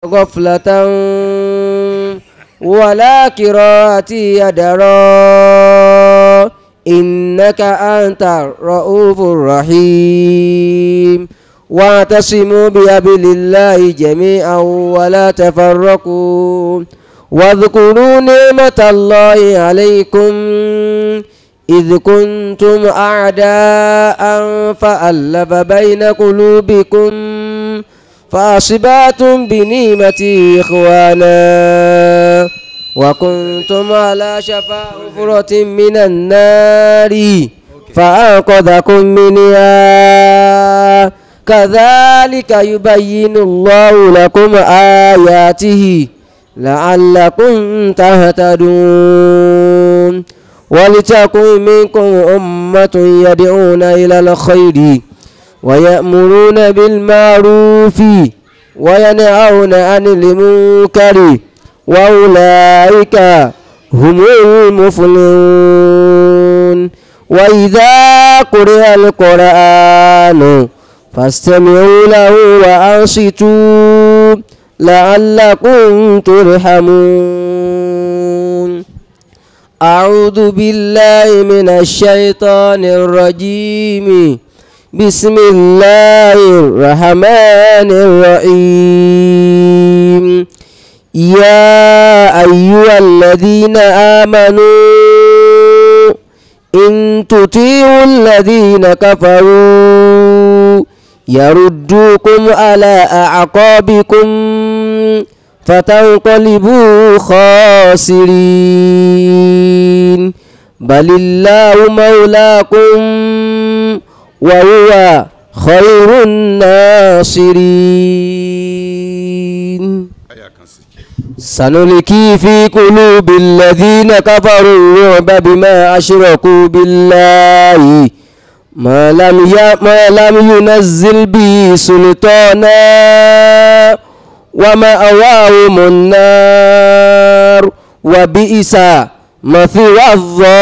غفلة ولا قراءة يدرا إنك أنت الرؤوف الرحيم واعتصموا بأبل الله جميعا ولا تفرقوا واذكروا نعمة الله عليكم إذ كنتم أعداء فألف بين قلوبكم فأصبحتم بنعمتي إخوانا وكنتم على شفا حفرة من النار فأنقذكم منها كذلك يبين الله لكم آياته لعلكم تهتدون ولتكن منكم أمة يدعون إلى الخير ويأمرون بالمعروف وينهون عن المنكر وأولئك هم المفلحون وإذا قرئ القرآن فاستمعوا له وأنصتوا لعلكم ترحمون أعوذ بالله من الشيطان الرجيم بسم الله الرحمن الرحيم يا أيها الذين آمنوا إن تطيعوا الذين كفروا يردوكم على أعقابكم فتنقلبوا خاسرين بل الله مولاكم وهو خير الناصرين سنلقي في قلوب الذين كفروا الرعب بما أشركوا بالله ما لم ي... ما لم ينزل به سلطانا ومأواهم النار وبئس مثوى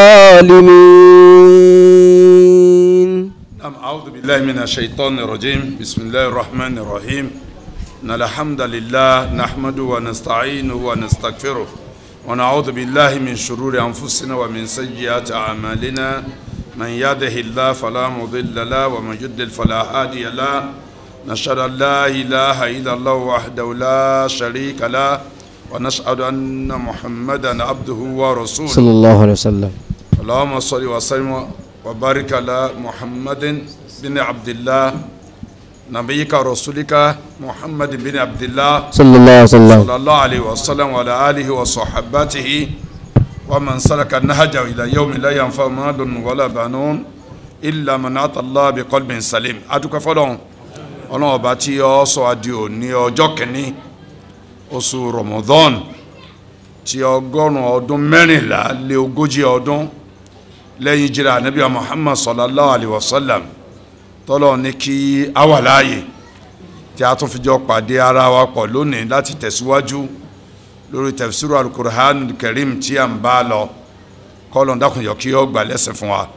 الظالمين نعم أعوذ بالله من الشيطان الرجيم بسم الله الرحمن الرحيم إن الحمد لله نحمده ونستعينه ونستغفره ونعوذ بالله من شرور أنفسنا ومن سيئات أعمالنا من يهده الله فلا مضل له ومن يضلل فلا هادي له نشهد أن لا إله إلا الله وحده لا شريك له ونشهد أن محمدا عبده ورسوله صلى الله عليه وسلم اللهم صل وسلم وبارك على محمد بن عبد الله نبيك ورسولك محمد بن عبد الله صلى الله عليه وسلم صلى الله عليه وسلم وعلى آله وصحبته ومن سلك النهج إلى يوم لا ينفع مال ولا بنون إلا من أتى الله بقلب سليم adúpẹ́ fọ́lọ́run Ọlọ́run ọba tí ó sọ adìo ní ọjọ́ kìíní oṣù Ramadan tí ọgọ́rùn ọdún mẹ́rìnlá lé ogójì ọdún lẹ́yìn jìrà Ànábì Muhammad sallallahu alayhi wa sallam tọ́lọ́ ní kí a wà láàyè tí a tún fi jọ pàdé ara wa pọ̀ lónìí láti tẹ̀síwájú lórí tafsiru alukur'an karim tí a ń bá lọ kọ́lọ̀ dákùnjọ kí ó gbà lẹ́sìn fún wa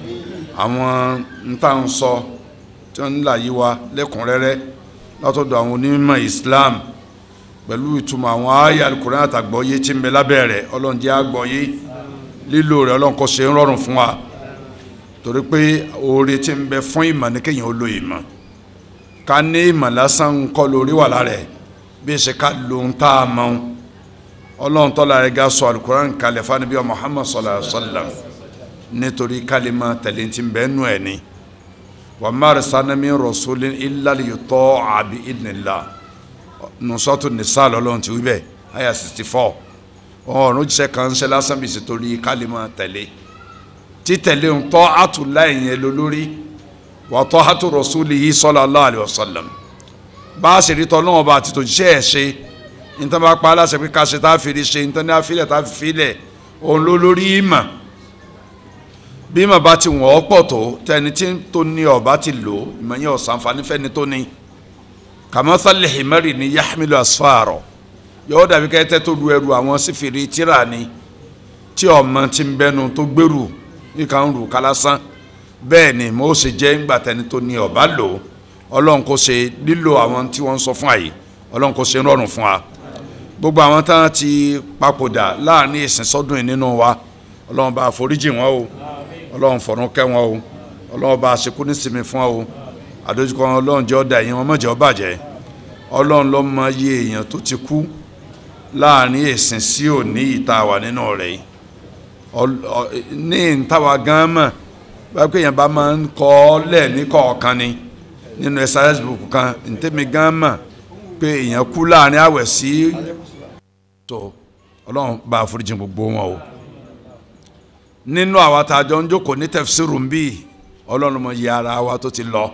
àwọn nta ń sọ tí wọ́n ń là yí wa lẹ́kùnrẹ́rẹ́ látọ̀dọ̀ àwọn onímọ̀ Islam pẹ̀lú ìtumọ̀ àwọn àyà alukur'an àtàgbọ́yé tí ń bẹ lábẹ́ rẹ̀ ọlọ́run jẹ́ àgbọ́yé lílo rẹ̀ ọlọ́run kó ṣe ń rọrùn fún wa torí pé oore tí ń bẹ fún ìmọ̀ ní kéèyàn ó lo ìmọ̀ ká ní ìmọ̀ lásán ń kọ́ lórí wà lára ẹ̀ bí ẹ ṣe ká lo ń tá a mọ̀ ọlọ́run tọ́lá rẹ̀ ga sọ alukuran kalẹ̀ fanibi muhammad sallallahu alayhi wa sallam nítorí kálímà tẹ̀lé tí ń bẹ nù ẹ̀ ni wa ma arsalna min rasulin illa liyuta'a bi idhnillah nusratu nisa lọ́lọ́run ti wí bẹ́ẹ̀ aya sixty four ọ̀run jíṣẹ́ kan ṣe lásán bí ṣètòrí kálímà tẹ̀lé títẹ̀lé ń tọ́ àtúnlá ìyẹn lólórí wà tọ́ àtú rasulihi sallallahu alaihi wasallam bá a ṣe rí tọ́ náà bá àtìtò jíṣẹ́ ẹ̀ ṣe nítorí bá pa aláṣẹ pé ká ṣe tá a fi rí ṣe nítorí a filẹ̀ tá a fi filẹ̀ òun ló lórí ìmọ̀ bí ìmọ̀ bá ti wọ́n pọ̀ tó tẹni tí tó ní ọ̀bá ti lò ìmọ̀ yẹn ọ̀sán fani fẹ́ni tó ní kamathali himari ni yahmilu asfaro yóò dàbí kẹ́tẹ́ tó lu ẹrù àwọn sífìrí tíra ni tí ọmọ ti ń bẹnu tó gbèrú nìkan ń rù kálásán bẹ́ẹ̀ ni mo ṣe jẹ́ ńgbà tẹni tó ní ọ̀bá lò ọlọ́run kò ṣe lílo àwọn tí wọ́n ń sọ fún àyè ọlọ́run kò ṣe ń rọrùn fún wa gbogbo àwọn tán ti papòdà láàrin ìsìn sọ́dún yìí nínú wa ọlọ́run bá àforíjì wọn o ọlọ́run fọ̀run kẹ́ wọn o ọlọ́run bá àṣekú nísìmí fún wọn o àdójúkọ ọlọ́run jẹ́ ọ̀dà yìí wọn mọ̀jẹ̀ ọ bàjẹ́ ọlọ́run ló mọ iye èèyàn tó ti kú láàrin ìsìn sí òní ìta wà nínú rẹ̀ yìí ní ìtawà gan mọ̀ báyìí pé èèyàn bá máa ń kọ́ ọ lẹ̀ ní kọ̀ọ̀kan ni nínú exercise book kan ntẹ́mi gan mọ̀ pé èèyàn kú láàrin àwẹ̀ sí tó ọlọ́run bá àforíjì gbogbo wọn o nínú àwa tá a jọ ń jókòó ní tẹ̀fsíìrù ń bí ọlọ́run mọ iye ara wa tó ti lọ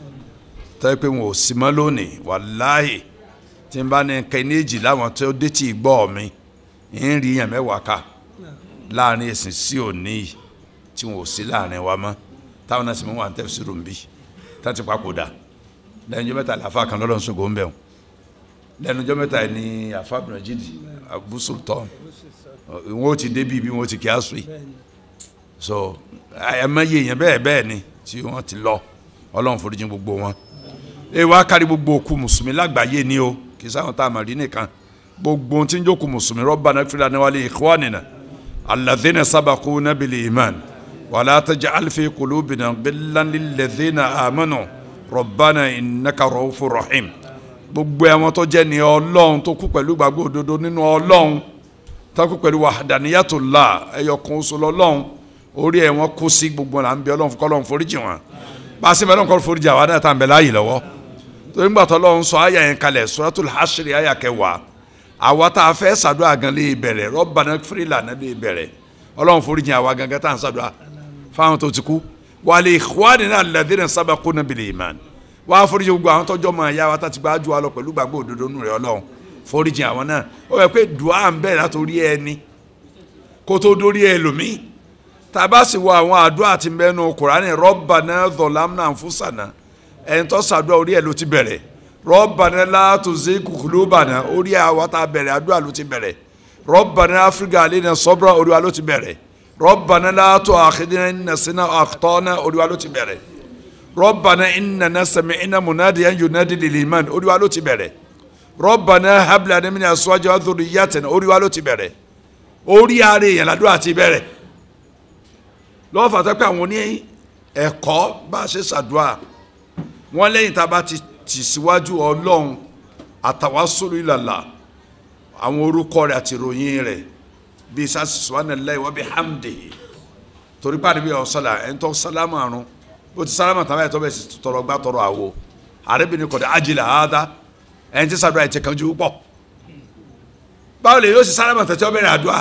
tẹ́ pé wọn ò sí mọ́ lónìí wàláhì tí n bá ní kẹ́nẹ́jì láwọn tó dé tí ì gbọ́ mi ń rí yàn mẹ́wàá ká láàrin ẹ̀sìn sí òní yìí tí wọn ò sí láàrin wa mọ́ táwọn náà sì mú wà ní tẹ̀fsíìrù ń bí tá ti papòdà lẹ́nu ọjọ́ mẹ́ta làáfà kan lọ́dọ̀ ń sọ̀gọ́ ń bẹ̀ wọn lẹ́nu ọjọ́ mẹ́ta yìí ni àfa abdulrajid abu sultan wọn ò ti débi bí wọn ò ti kí asùn yìí so ẹ̀mẹ́yẹ yẹn bẹ́ẹ̀ bẹ́ẹ̀ ni tí wọ́n ti lọ ọlọ́run foríjì gbogbo wọn ẹ wá kárí gbogbo òkú mùsùlùmí lágbàáyé ni o kì í sáwọn tá a mọ̀ rí nìkan gbogbo tí ń jókòó mùsùlùmí rabbana ighfir lana wa li ikhwanina alladhina sabaquna bil iman wala taj'al fi qulubina ghillan lilladhina amanu rabbana innaka ra'ufur rahim gbogbo àwọn tó jẹ́ ní ọlọ́run tó kú pẹ̀lú gbàgbọ́ òdodo nínú ọlọ́run tó kú pẹ̀lú wahdaniyatullah ẹ̀yọkùn oṣù lọ́lọ́run orí ẹ̀ wọ́n kó sí gbogbo là ń bẹ ọlọ́run kọ́ ọlọ́run foríjì wọn bá a sì bẹ́ẹ̀ lọ́nkọ́ foríjì àwọn náà tá à ń bẹ láàyè lọ́wọ́ torí gbà tó lọ́run sọ àyà yẹn kalẹ̀ suratul hashri àyà kẹwàá àwa tá a fẹ́ sàdúrà gan lè bẹ̀rẹ̀ rabbana ighfir lana lè bẹ̀rẹ̀ ọlọ́run foríjì àwa gangan tá à ń sàdúrà fáwọn tó ti kú wa li ikhwanina alladhina sabaquna bil iman wàá foríjì gbogbo àwọn tọ́jọ́ mọ̀ ẹ̀yà wa tá ti gbájú wa lọ pẹ̀lú gbàgbọ́ òdodo nù rẹ̀ ọlọ́run foríjì àwọn náà ó yẹ pé dùá ń bẹ̀rẹ̀ látòrí ẹni kó tó dórí ẹlòmíì tàbá sì wọ àwọn àdúrà tí ń bẹ nu kùránì rabbana zalamna anfusana ẹni tó sàdúrà orí ẹ̀ ló ti bẹ̀rẹ̀ rabbana la tuzigh qulubana orí àwa tá a bẹ̀rẹ̀ àdúrà ló ti bẹ̀rẹ̀ rabbana afrika alina sabra orí wa ló ti bẹ̀rẹ̀ rabbana la tu'akhidhna in nasina aw akhtana orí wa ló ti bẹ̀rẹ̀ rabbana innana sami'na munadiyan yunadi lil iman orí wa ló ti bẹ̀rẹ̀ rabbana hab lana min azwajina wa dhurriyyatina orí wa ló ti bẹ̀rẹ̀ orí ara èèyàn làdúrà ti bẹ̀rẹ̀ lọ́wọ́ fàtọ́ pé àwọn oní ẹ̀kọ́ bá a ṣe ṣàdúrà wọ́n lẹ́yìn tá a bá ti tì síwájú ọlọ́run àtàwásólù ìlàlà àwọn orúkọ rẹ̀ àti ìròyìn rẹ̀ bíi sasi subhanallahi wa bihamdihi torí pàdé bí ọ̀sọ́là ẹni tó sálámà àrùn ó ti sálámà tàbí ẹ̀ tó bẹ̀ sì tọrọ gbá tọrọ àwo àrẹ́bìnrin kọ̀dọ̀ ajílà áádá ẹni tí ṣàdúrà ẹ̀ ti kanjú pọ̀ báwo lè yóò sì sálámà tẹ̀tí ọ bẹ̀rẹ̀ àdúrà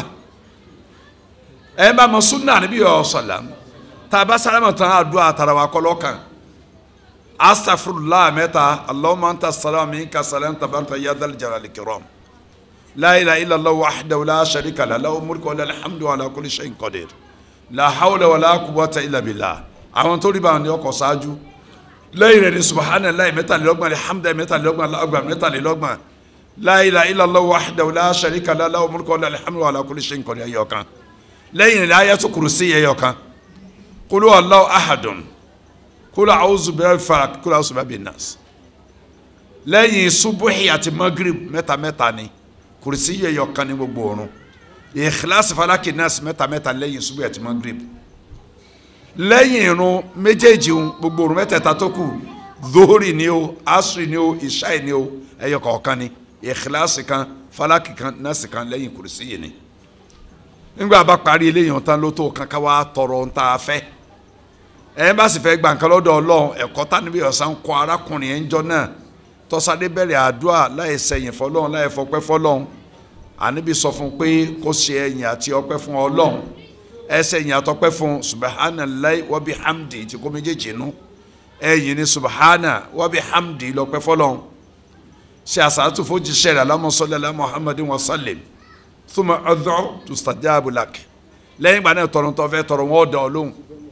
ẹ bá mọ sunna níbí ọ̀sọ̀lá tá a bá sálámà tán àdúrà tara wa kọ́lọ́ kan astafurullah mẹ́ta allahumma anta salam minka salam tabarta ya dhal jalali kiram la ilaha illa allah wahdahu la sharika lahu lahu mulku wa lahu alhamdu ala kulli shay'in qadir la hawla wa la quwwata illa billah àwọn tó rí bá ní ọkọ̀ ṣáájú lẹ́yìn rẹ̀ ní subhanallah mẹ́tàlélọ́gbọ̀n alhamdulilayi mẹ́tàlélọ́gbọ̀n allahu akbar mẹ́tàlélọ́gbọ̀n la ilaha illa allah wahdahu la sharika lahu lahu mulku wa lahu alhamdu ala kulli shay'in qadir ẹ̀yọ̀ kan lẹ́yìn rẹ̀ ayatu kurusi ẹ̀yọ̀ kan kulu allahu ahadun kulu awuzu bẹ́ẹ̀ fara kulu awuzu bẹ́ẹ̀ bí nas lẹ́yìn subuhi àti magrib mẹ́ta mẹ́ta ni kurusi ẹ̀yọ̀ kan ní gbogbo ọ̀run ikhlas falaki nas mẹ́ta mẹ́ta lẹ́yìn subuhi àti magrib lẹ́yìn irun méjèèjì ń gbogbo ọ̀run mẹ́tẹ̀ẹ̀ta tó kù dóhórì ni o asri ni o ìṣáì ni o ẹ̀yọ̀ kọ̀ọ̀kan ni ikhlas kan falaki kan nas kan lẹ́yìn kurusi yìí ni nígbà bá parí eléyìí tán ló tó kankan wá tọrọ ń ta fẹ́ ẹ bá sì fẹ́ gba nǹkan lọ́dọ̀ Ọlọ́run ẹ̀kọ́ tá níbi ọ̀sán kọ arákùnrin ẹ̀ ń jọ náà tọ́sádé bẹ̀rẹ̀ àdúrà láì sẹ̀yìn fọlọ́run láì fọpẹ́ fọlọ́run àníbi sọ fún pé kó ṣe ẹ̀yìn àti ọpẹ́ fún Ọlọ́run ẹ sẹ̀yìn àtọpẹ́ fún subahánàláì wa bihamdi tí kò méjèèjì nú ẹ̀yìn ní subahánà wa bihamdi lọ́pẹ́ fọlọ́run ṣe àṣàtú fojì ṣẹlẹ̀ alámọ̀sọ́lẹ̀ Muhammadin wa sallim thumma ad'u tustajabu lak lẹ́yìn ìgbà náà tọrọ tó fẹ́ tọrọ wọn dọ̀ lóhùn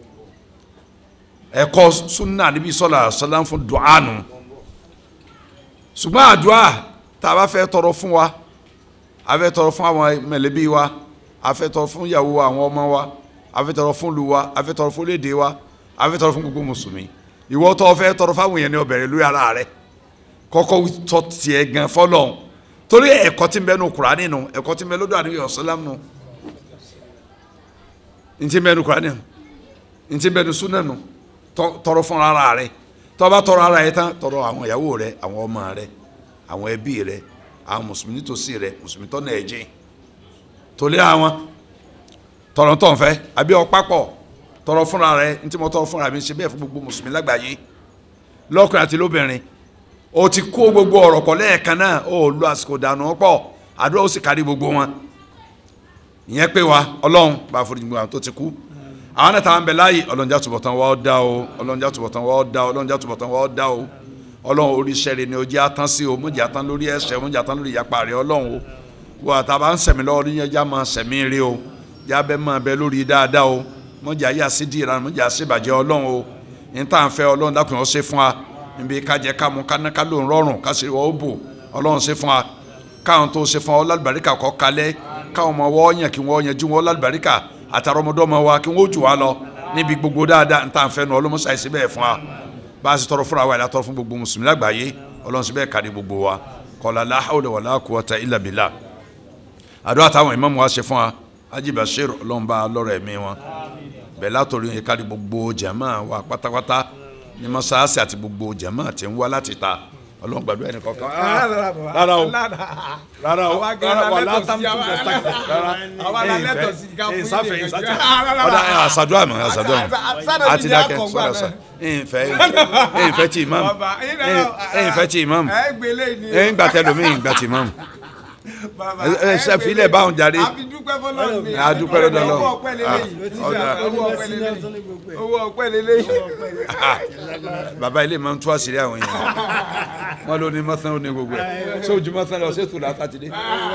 ẹ̀kọ́ sunna níbi sọ́la sọ́la fún du'anu ṣùgbọ́n àdúrà tá a bá fẹ́ tọrọ fún wa a fẹ́ tọrọ fún àwọn mẹ̀lẹ́bí wa a fẹ́ tọrọ fún ìyàwó àwọn ọmọ wa a fẹ́ tọrọ fún ìlú wa a fẹ́ tọrọ fún léde wa a fẹ́ tọrọ fún gbogbo mùsùlùmí ìwọ tó fẹ́ tọrọ fáwọn èèyàn ní ó bẹ̀rẹ̀ lórí ara rẹ kọ́kọ́ tọ́ tiẹ̀ gan fọlọ́ torí ẹ̀kọ́ tí ń bẹ nu Kùránì nù ẹ̀kọ́ tí ń bẹ lọ́dọ̀ àdúgbò ọ̀sálàm nù ntí ń bẹ nu Kùránì nù ntí ń bẹ nu súnà nù tọrọ fún ara rẹ tó bá tọrọ ara rẹ tán tọrọ àwọn ìyàwó rẹ àwọn ọmọ rẹ àwọn ẹbí rẹ àwọn mùsùlùmí tòsí rẹ mùsùlùmí tó náà ẹjẹ torí àwọn tọrọ tó ń fẹ́ àbí ọpápọ̀ tọrọ fúnra rẹ ntí mo tọrọ fúnra mi ṣe bẹ́ẹ̀ fún gbogbo mùsùlùmí lágbàáyé lọ́kùnrin àti lóbìnrin o ti kó gbogbo ọ̀rọ̀ pọ̀ lẹ́ẹ̀kan náà o lu àsìkò dànù pọ̀ àdúrà ó sì kárí gbogbo wọn ìyẹn pé wa ọlọ́run bá a forí gbogbo àwọn tó ti kú àwọn náà táwọn bẹ láàyè ọlọ́njà túbọ̀tán wọ́n dá o ọlọ́njà túbọ̀tán wọ́n dá o ọlọ́njà túbọ̀tán wọ́n dá o ọlọ́run oríṣẹ́ rẹ ni o jẹ́ atán sí o mọ̀jẹ̀ atán lórí ẹ̀ṣẹ̀ mọ̀jẹ̀ atán lórí ìyapa rẹ ọlọ́run o wọ́n àtàbà ń sẹ̀mí lọ́wọ́ níyẹn já máa sẹ̀mí rí o já bẹ́ máa bẹ lórí dáadáa o mọ̀jẹ̀ ayé àṣídì ìran mọ̀jẹ̀ àṣìbàjẹ́ ọlọ́run o ní tá à ń fẹ́ ọlọ́run dákun ó ṣe fún wa níbi kájẹ kámu kánáká ló ń rọrùn kásìrì wọ́n ó bò ọlọ́run ṣe fún wa káwọn tó ṣe fún wa ọlálùbáríkà kọ́ kalẹ̀ káwọn ọmọ wọ́n yàn kí wọ́n yanjú wọn ọlálùbáríkà àtàrọmọdọ́mọ wa kí wọ́n ó jù wá lọ níbi gbogbo dáadáa ntá nfẹ́ nu ọlọ́mọṣà yìí síbẹ̀ fún wa bá a sì tọrọ fúnra wa yìí látọrọ fún gbogbo mùsùlùmí lágbàáyé ọlọ́run síbẹ̀ kárí gbogbo wa kọ́lá la hawla wala quwwata illa billah àdúrà táwọn ìmáàmù wa ṣe fún wa Haji Bashir ọlọ́run bá lọ́rọ̀ ẹ̀mí wọn bẹ́ẹ̀ látọ̀rí yẹn kárí gbogbo jàmá wa pátápátá ní mọ́sáàsì àti gbogbo jàmá tí ń wá láti ta ọlọ́run gbàdúrà ẹnì kọ̀ọ̀kan. rárá o rárá o rárá o látàmú tó bẹ̀ sáfẹ̀ rárá ẹ̀yìn sáfẹ̀ ẹ̀yìn sáfẹ̀ ọ̀dà àṣàdúrà mọ̀ àṣàdúrà mọ̀ àti dákẹ́ sọ̀rọ̀ sọ̀ ẹ̀yìn fẹ́ ẹ̀yìn fẹ́ ti imam ẹ̀yìn fẹ́ ti imam ẹ̀yìn gbàtẹ́ lomi ẹ̀yìn gbàtẹ́ imam ẹ ṣe filẹ báwọn jàre adúpẹ́ lọ́dọ̀ lọ owó ọpẹ́ lélẹ́yìn. baba ilé máa ń tú àṣírí àwọn yẹn wọn ló ní mọ́sán ó ní gbogbo ẹ̀ ṣé ojú mọ́sán lọ ṣé tùlá sátidé.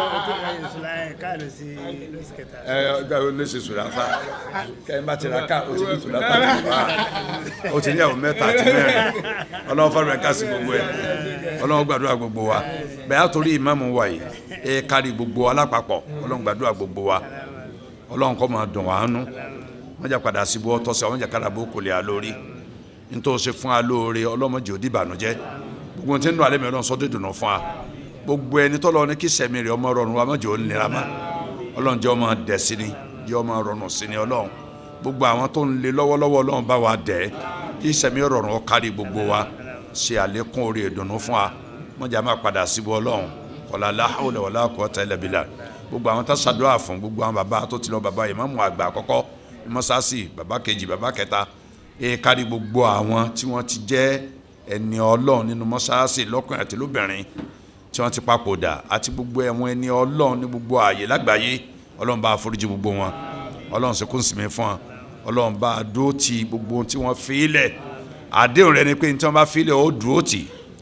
ẹ ọgbà wo lè ṣe tùlá sá kẹ́hìn bá ti ra ká o ti ní tùlá sátidé o ti ní àwọn mẹ́ta àti mẹ́rin ọlọ́run fọ́nrán ẹ̀ka sí gbogbo ẹ̀ ọlọ́run gbàdúrà gbogbo wa bẹ́ẹ̀ àtòrí ìmáàmù wa yìí ẹ kárí gbogbo alápapọ̀ ọlọ́run gbàdúrà gbogbo wa ọlọ́run kọ́ máa dùn wá nú wọ́n jà padà síbú ọtọ́ sí àwọn jàkadà bó kò lè a lórí nítorí ṣe fún wa lóore ọlọ́mọdé òdì ìbànújẹ́ gbogbo ohun tí ń lọ alẹ́ mi ọlọ́run sọ́dọ̀ ìdùnnú fún wa gbogbo ẹni tọ́lọ́ ní kí sẹ̀mí rẹ̀ ọmọ rọrùn wa mọ̀jọ́ nira ma ọlọ́run jẹ́ ọmọ dẹ̀ sí ni jẹ́ ọmọ rọrùn sí ni ọlọ́run gbogbo àwọn tó ń le lọ́wọ́lọ́wọ́ ọlọ́run bá wa dẹ̀ kí sẹ̀mí rọrùn ó kárí gbogbo wa ṣe àlékún orí ìdùnnú fún wa mọ̀jà máa padà síbú ọlọ́run kọlá láhùlẹ̀ wọlá quwwata illa billah gbogbo àwọn tó ṣàdúrà fún gbogbo àwọn bàbá tó ti lọ bàbá ìmáàmù àgbà àkọ́kọ́ mọ́sáàsì bàbá kejì bàbá kẹta ẹ kárí gbogbo àwọn tí wọ́n ti jẹ́ ẹni ọlọ́run nínú mọ́sáàsì lọ́kùnrin àti lóbìnrin tí wọ́n ti papòdà àti gbogbo ẹ̀wọ̀n ẹni ọlọ́run ní gbogbo ààyè lágbàáyé ọlọ́run bá foríjì gbogbo wọn ọlọ́run ṣe kún sinmi fún wọn ọlọ́run bá dúró ti gbogbo ohun tí wọ́n fi í lẹ̀ àdéhùn rẹ ni pé ní tí wọ́n bá fi í lẹ̀ ó dúró tì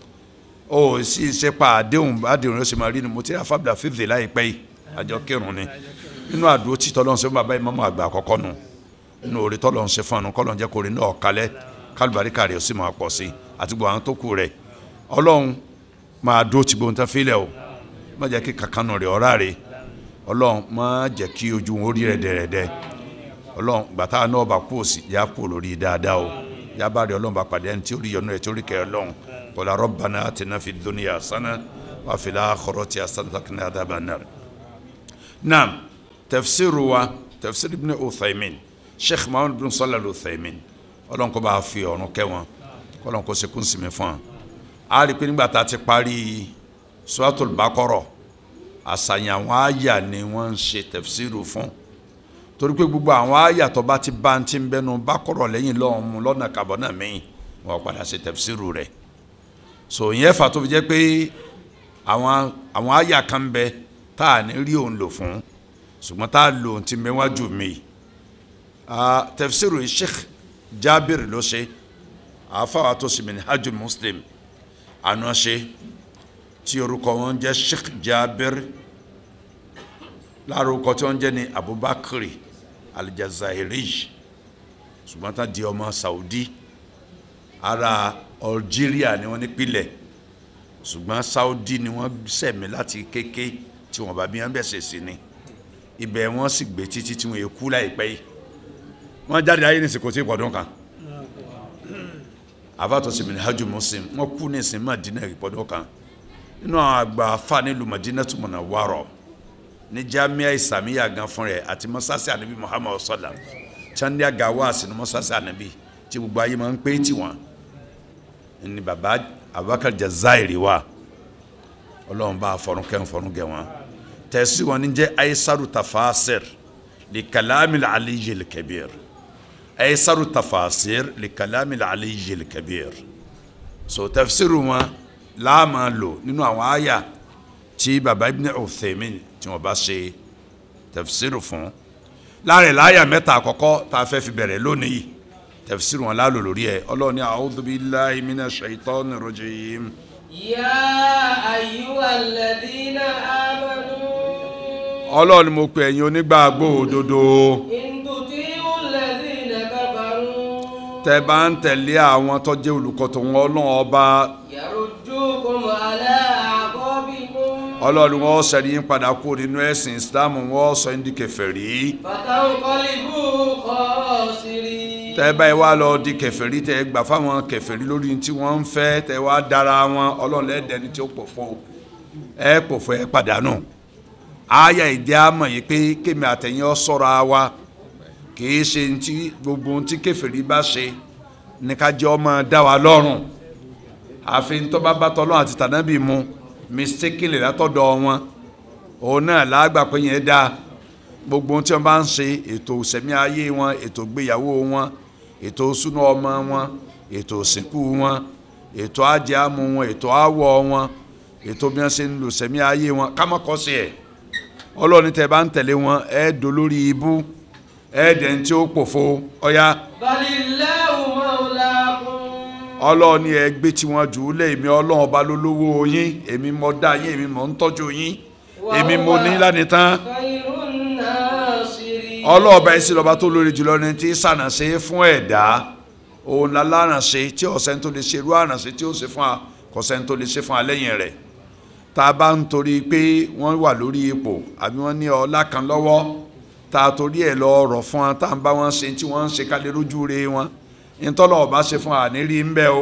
ó sì ṣe pa àdéhùn àdéhùn rẹ ó sì máa rí ni mo ti rí afábìlà fífi láìpẹ́ yìí àjọ kírun ni nínú àdúró tí tọ́lọ́run ṣe fún bàbá ìmáàmù àgbà àkọ́kọ́ nu nínú orí tọ́lọ́run ṣe fún ọ̀nù kọ́lọ́run jẹ́ kó rí náà kalẹ̀ kálùbáríkà rẹ̀ ó sì máa pọ̀ sí àti gbogbo àwọn tó kù rẹ̀ ọlọ́run máa dúró ti gbóhùn tán fílẹ̀ o má jẹ́ kí kankanu rẹ̀ ọ̀rá rẹ̀ ọlọ́run má jẹ́ kí ojú wọn ó rí rẹ̀ dẹ̀rẹ̀dẹ̀ ọlọ́run gbàtà náà bá kú òsì yá kú lórí dáadáa o yá bá rí ọlọ́run bá pàdé ẹni tí ó rí yọnu rẹ̀ tí ó rí kẹ́ ọlọ́run qala rabbana atina fid dunya hasana wa fil akhirati hasanatan wa qina adhaban nar naam tafsiru wa tafsir ibn uthaymin sheikh muhammad bin sallallahu alayhi uthaymin ọlọ́run kó bá a fi ọ̀run kẹ́ wọn kọ́lọ́n kó sekú sinmi fún wa a rí i pé nígbà tá a ti parí suratul bakoro àṣàyàn àwọn àyà ni wọ́n ń ṣe tafsiru fún torí pé gbogbo àwọn àyà tó bá ti bá ń ti ń bẹnu bakoro lẹ́yìn lọ́hùn mu lọ́nà kàbọ̀ náà mẹ́yìn wọ́n padà ṣe tafsiru rẹ̀ so ìyẹn fà tó fi jẹ́ pé àwọn àwọn àyà kan bẹ tá a ní rí òun lò fún ṣùgbọ́n tá a lò òun ti mẹ́wájú mi tafsiru sheikh jabir ló ṣe àáfàá tó sì mìíràn hajj muslim àná ṣe tí orúkọ wọn jẹ́ sheikh jabir lára orúkọ tí wọn jẹ́ ní abubakar aljazairi ṣùgbọ́n tá di ọmọ saudi ara algeria ni wọ́n nípìlẹ̀ ṣùgbọ́n saudi ni wọ́n sẹ̀mí láti kéke tí wọ́n bá bí wọ́n bẹ̀sẹ̀ sí ni ibẹ̀ wọ́n sì gbé títí tí wọ́n yẹ kú láìpẹ́ yìí wọ́n jáde ayé ní sìkò tí ìpọ̀dún kan àfàtọ̀ sí minhaju muslim wọ́n kú ní ìsìn Madina ìpọ́dọ̀ kan nínú àwọn àgbà afa nílùú Madina tó mọ̀nà wárọ̀ ní jamiya isamiya gan fún rẹ̀ àti mọ́sáàsì ànábì Muhammadu sallam chandi agawa sínú mọ́sáàsì ànábì tí gbogbo ayé máa ń pé tiwọn ní baba Abubakar Jazairi wa ọlọ́run bá fọ̀rùnkẹ́ fọ̀rùnkẹ́ wọn tẹ̀sí wọn ní jẹ́ aisaru tafasir li kalami aliyu kabir aisaru tafasir li kalami aliyu kabir so tafsiru wọn láàmà lò nínú àwọn àyà tí baba ibn Uthaymin tí wọn bá ṣe tafsiru fún láàrin láàyà mẹ́ta àkọ́kọ́ tá a fẹ́ fi bẹ̀rẹ̀ lónìí tafsiru wọn lálò lórí ẹ̀ ọlọ́run ní a'udhu billahi minash shaitanir rajim. يا أيها الذين آمنوا ọlọ́run mo pe ẹ̀yin onígbàgbọ́ òdodo إن تطيعوا الذين كفروا tẹ́ bá ń tẹ̀lé àwọn tó jẹ́ olùkọ́ tó wọn ọlọ́run ọba يردوكم على أعقابكم ọlọ́run wọn sẹ́ni yín padà kú nínú ẹ̀sìn islam wọn sọ yín di kèfèrí فتنقلبوا خاسرين tẹ́ bá yìí wá lọ di kèfèrí tẹ́ gbà fáwọn kèfèrí lórí tí wọ́n ń fẹ́ tẹ́ wá dára wọn ọlọ́run lẹ́dẹ̀ẹ́ni tí ó pòfo ẹ pòfo ẹ pàdánù àyà ìdí àmọ̀ yìí pé kémi àtẹ̀yìn ọ sọ̀rọ̀ wa kìí ṣe ntí gbogbo ntí kèfèrí bá ṣe ní ká jẹ́ ọmọ dá wa lọ́rùn àfi ntọ́ba bá tọ́lọ́ àti tànábì mu mistakenly látọ̀dọ̀ wọn òun náà lágbà pé yẹn dáa gbogbo ohun tí wọn bá ń ṣe ètò ìsẹ̀mí ayé wọn ètò ìgbéyàwó wọn ètò ìsúná ọmọ wọn ètò ìsìnkú wọn ètò ajẹ́àmú wọn ètò àwọ̀ wọn ètò bí wọ́n ṣe ń lò ìsẹ̀mí ayé wọn kámọ́kọ́ sí ẹ̀ ọlọ́ọ̀ni tẹ́ bá ń tẹ̀lé wọn ẹ̀ dolórí ibú ẹ̀ dẹ̀ ń tí ó pòfo ọ̀ya بل الله مولاكم ọlọ́ọ̀ni ẹ̀ gbé tiwọn jù ú lé èmi ọlọ́run ọba lólówó yín èmi mọ̀ dá yín èmi mọ̀ ń tọ́jú yín èmi mo ní lánìí tán خير الناصرين ọlọ́ọ̀bá ẹ̀sìn lọ́ba tó lórí jùlọ ní tí sànàṣe fún ẹ̀dá òun la lárànṣe tí ọ̀sẹ̀ tó lè ṣe irú àrànṣe tí ó ṣe fún wa kọ̀sẹ̀ tó lè ṣe fún wa lẹ́yìn rẹ̀ tá a bá ń torí pé wọ́n wà lórí ipò àbí wọ́n ní ọlá kan lọ́wọ́ tá a torí ẹ̀ lọ ọ̀rọ̀ fún wa tá a ń bá wọn ṣe tí wọ́n ń ṣe kálẹ̀ lójú re wọn ìtọ́lọ̀ ọba ṣe fún wa ní rí ń bẹ́ o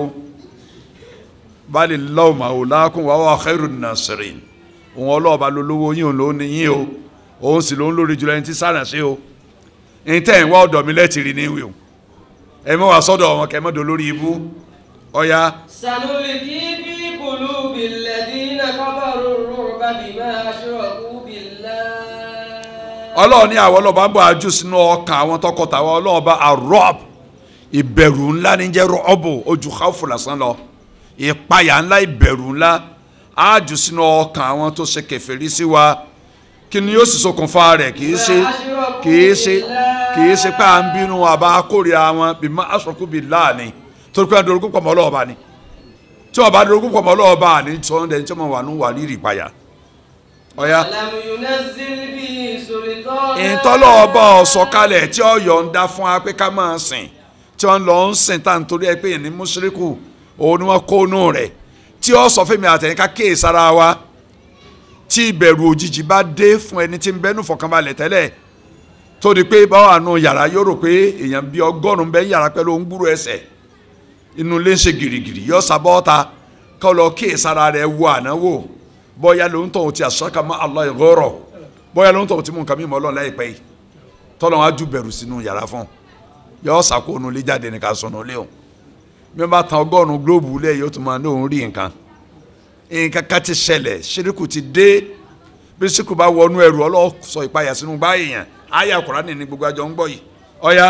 bali lọ́wọ́ màwòlákùn wà wà khairun nasirin òun ọlọ́ọ̀ba lolówó yín òun ló ní yín o òun sì ló ń lórí jùlọ ẹni tí sànàṣe o ní tẹ́ ẹ̀ ń wá ọ̀dọ̀ mi lẹ́tìrì ní ìwé o ẹ mọ́ wá sọ́dọ̀ wọn kẹ́ ẹ mọ́ dọ̀ lórí ibú ọ̀ya سنلقي في قلوب الذين كفروا الرعب بما أشركوا بالله ọlọ́run ní àwọn ọlọ́ba ń bọ̀ ajú sínú ọkàn àwọn tọkọtàwọn ọlọ́ọ̀ba arọ́b ìbẹ̀rù ńlá ní jẹ́ rọ́ọ̀bù ojú káfù lásán lọ ìpayà ńlá ìbẹ̀rù ńlá ájú sínú ọkàn àwọn tó ṣe kèfèrí sí wa kí ni yóò sì ṣokùnfà rẹ̀ kì í ṣe kì í ṣe kì í ṣe pé à ń bínú àbá kórìíra wọn bí má aṣọkú bí láàánì torí pé adorogún pọ̀ mọ́ ọlọ́ọ̀ba ni tí ọba adorogún pọ̀ mọ́ ọlọ́ọ̀ba ni sọ́ndẹ̀ tí wọ́n wà ní wà ní ìrìpayà ọ̀ya لم ينزل به سلطانا ìtọ́lọ́ ọba ọ̀sọ̀kalẹ̀ tí ó yọ̀ǹda fún wa pé ká máa sìn tí wọ́n lọ ń sìn tá à ń torí ẹ pé ní mùsùlùkù òun ni wọ́n kó nù rẹ̀ tí ó sọ fún mi àtẹ̀yìn ká kéè sára wa tí ìbẹ̀rù òjijì bá dé fún ẹni tí ń bẹ́nu fọkànbalẹ̀ tẹ́lẹ̀ tó di pé báwa nù yàrá yóò rò pé èèyàn bíi ọgọ́rùn-ún bẹ́ẹ̀ yàrá pẹ̀lú òun gbúrò ẹsẹ̀ inú ilé ń ṣe gìrìgìrì yọ sábọ́ọ̀ta kọ́ lọ kéè sára rẹ̀ wo ànáwó bọ́yá ló ń tọ̀ ti àṣàkà má Allah ìgọ́rọ̀ bọ́yá ló ń tọ̀ tí mú nǹkan mímọ́ ọlọ́run láìpẹ́ yìí tọ́lọ́ wọn á ju bẹ̀rù sínú yàrá fún un yọ sàkóònù ilé jáde nìkan sọnù ilé o bí wọ́n bá tan ọgọ́rùn-ún gílóòbù lẹ̀ yóò tún máa ní òun rí nǹkan nǹkan kan ti ṣẹlẹ̀ ṣíríkù ti dé bí ṣíríkù bá wọnú ẹrù ọlọ́sọ ìpayà sínú gbá èèyàn àyà Kùránì ní gbogbo àjọ ń gbọ́ yìí ọ̀ya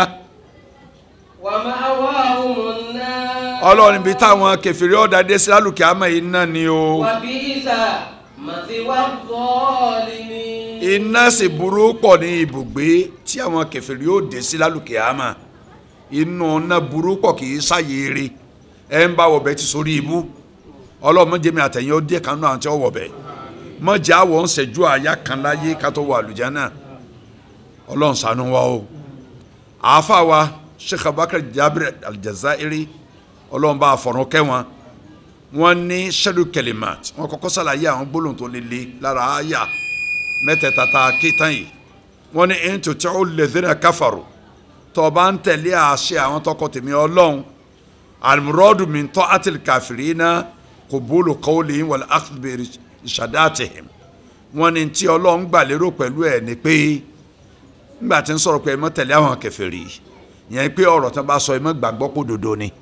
ومأواهم النار ọlọ́run ibi táwọn kẹfìrí ọ̀dà dé sí lálùkì àmọ́ yìí náà ni o وبئس مثوى الظالمين iná sì burú pọ̀ ní ibùgbé tí àwọn kẹfìrí ó dé sí lálùkì àmọ́ inú náà burú pọ̀ kì í sáyéere ẹ ń bá wọ̀bẹ ti sórí ibú ọlọ́run mọ̀jẹ̀ mi àtẹ̀yìn ó dé kan náà àti ọ̀wọ̀bẹ mọ̀jẹ̀ àwọ̀ ń ṣẹ́jú àyà kan láyé ká tó wọ àlùjánnà ọlọ́run ṣàánú wa o àáfà wa sheikh abubakar jabir aljazairi ọlọ́run bá a fọ̀rọ̀ kẹ́ wọn wọ́n ní shadu kelimat wọ́n kọ́kọ́ sàlàyé àwọn gbólóhùn tó lele lára àyà mẹ́tẹ̀ẹ̀ta tá a ké tán yìí wọ́n ní in tuti'u alladhina kafaru tó o bá ń tẹ̀lé àṣẹ àwọn tọkọ tèmi ọlọ́run alimurọ́dù min ta'atil kafirina qubulu qawlihim wal akhdh bi irshadatihim wọ́n ní tí ọlọ́run gbà lérò pẹ̀lú ẹ̀ ni pé nígbà tí ń sọ̀rọ̀ pé ẹ má tẹ̀lé àwọn kèfèrí yẹn pé ọ̀rọ̀ tí wọ́n bá sọ ẹ má gbàgbọ́ pé òdodo ni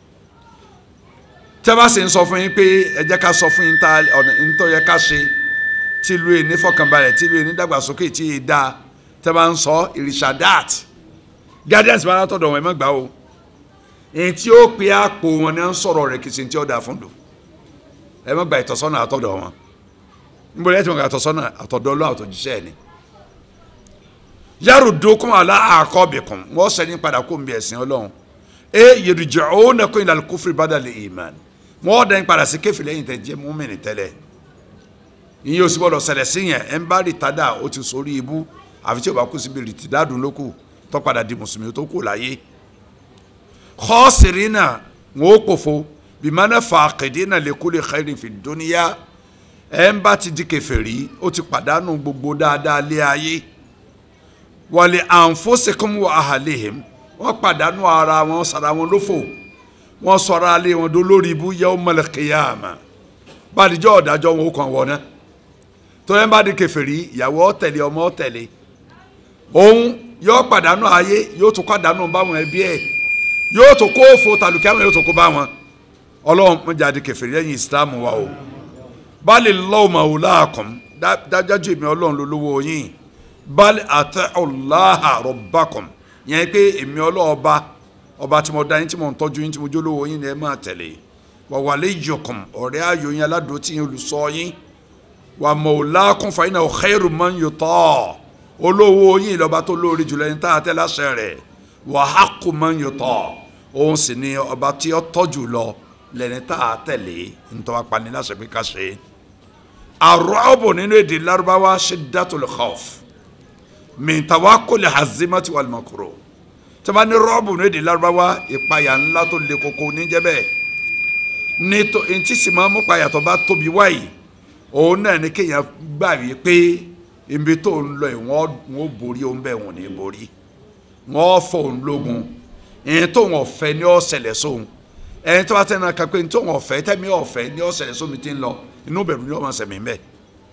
tẹ́ bá sì ń sọ fún yín pé ẹ jẹ́ ká sọ fún yín ta ọ̀nà tó yẹ ká ṣe tí ìlú yìí ní fọkànbalẹ̀ tí ìlú yìí ní dàgbàsókè tí yìí dáa tẹ́ bá ń sọ ìrìṣàdáàt guidance bá látọ̀dọ̀ wọn ẹ má gbà o èyí tí ó pe àpò wọn ni wọ́n ń sọ̀rọ̀ rẹ̀ kìsìn tí ó dáa fún dùn ẹ má gba ìtọ́sọ́nà àtọ̀dọ̀ wọn níbo lẹ́yìn tí wọ́n gba ìtọ́sọ́nà àtọ̀dọ̀ ọlọ́ àtọ̀jíṣẹ́ ẹ̀ ni yàrá dókun àlá àkọ́bìkún wọ́n sẹ́ni padà kó ń bí ẹ̀sìn ọlọ́run e yèrìjọ́ òun náà kó ìlànà kófìrí bá dàlẹ́ ìmán wọ́n dẹ́n padà sí kéfì lẹ́yìn tẹ́ jẹ́ múmìnì tẹ́lẹ̀ ìyẹn oṣù bọ́dọ̀ ṣẹlẹ̀ sí yẹn ẹ̀ ń bá rìtádà ó ti sórí ibú àfi tí o bá kú síbi rìtìdádùn lókù tó padà di mùsùlùmí tó kù láyé khasirina wọn ó pòfo bimana faqidina li kulli khairin fi dunya ẹ̀ ń bá ti di kèfèrí ó ti pàdánù gbogbo dáadáa lé ayé wa li anfusikum wa ahlihim wọ́n pàdánù ara wọn sara wọn lófò wọ́n sọ̀rọ̀ alẹ́ wọn dó lórí ibú yawmal qiyama bàdìjọ́ ọ̀dájọ́ wọn ó kàn wọ́n náà tọ́lẹ́ bá di kèfèrí ìyàwó ọ̀tẹ̀lé ọmọ ọ̀tẹ̀lé òun yóò pàdánù ayé yóò tún pàdánù báwọn ẹbí ẹ̀ yóò tún kó fo tàlùkẹ́ àwọn yóò tún kó bá wọn ọlọ́run mọ̀jà di kèfèrí lẹ́yìn ìsìlámù wa o bali lọ́wọ́mọ̀ ọ̀làkùn dájájú èmi ọlọ́run ló lówó yín bali àtẹ ọ̀làhà rọ̀bàkùn yẹn pé èmi ọlọ́ọba ọba tí mo dá yín tí mo ń tọ́jú yín tí mo jólówó yín ni ẹ máa tẹ̀lé wàwálé yọkùn ọ̀rẹ́ ayò yín aládùn tí yín olùsọ yín wà mọ̀ọ́lákùn fàyínà khairu man yuta olówó yín lọ́ba tó lórí jùlọ ní táàtẹ́ láṣẹ rẹ̀ wà haqqu man yuta òun sì ni ọba tí ó tọ́jú lọ lẹ́ni táàtẹ̀lé nítorí apani láṣẹ pé ká ṣe. àrọ́bù nínú èdè lárúbáwá shiddatul khawf min tawakkul hazimati wal makruh tí wọ́n bá ní rọ́ọ̀bù nínú èdè lárúbáwá ìpayà ńlá tó le koko níjẹ́ bẹ́ẹ̀ ní tó ntí sì máa mú payà tó bá tóbi wáyìí òun náà ní kéèyàn gbà wí pé ibi tó ń lọ yìí wọ́n wọ́n borí òun bẹ́ẹ̀ wọ́n ní borí wọ́n fọ òun lógun ẹni tó wọn ọ̀fẹ́ ní ọ̀sẹ̀lẹ̀ sóhun ẹni tó bá tẹ̀ náà kápẹ́ ní tó wọn ọ̀fẹ́ tẹ̀mí ọ̀fẹ́ ní ọ̀sẹ̀lẹ̀ sóhun ti ń lọ inú bẹ̀rù ni wọ́n máa sẹ̀mí bẹ́ẹ̀.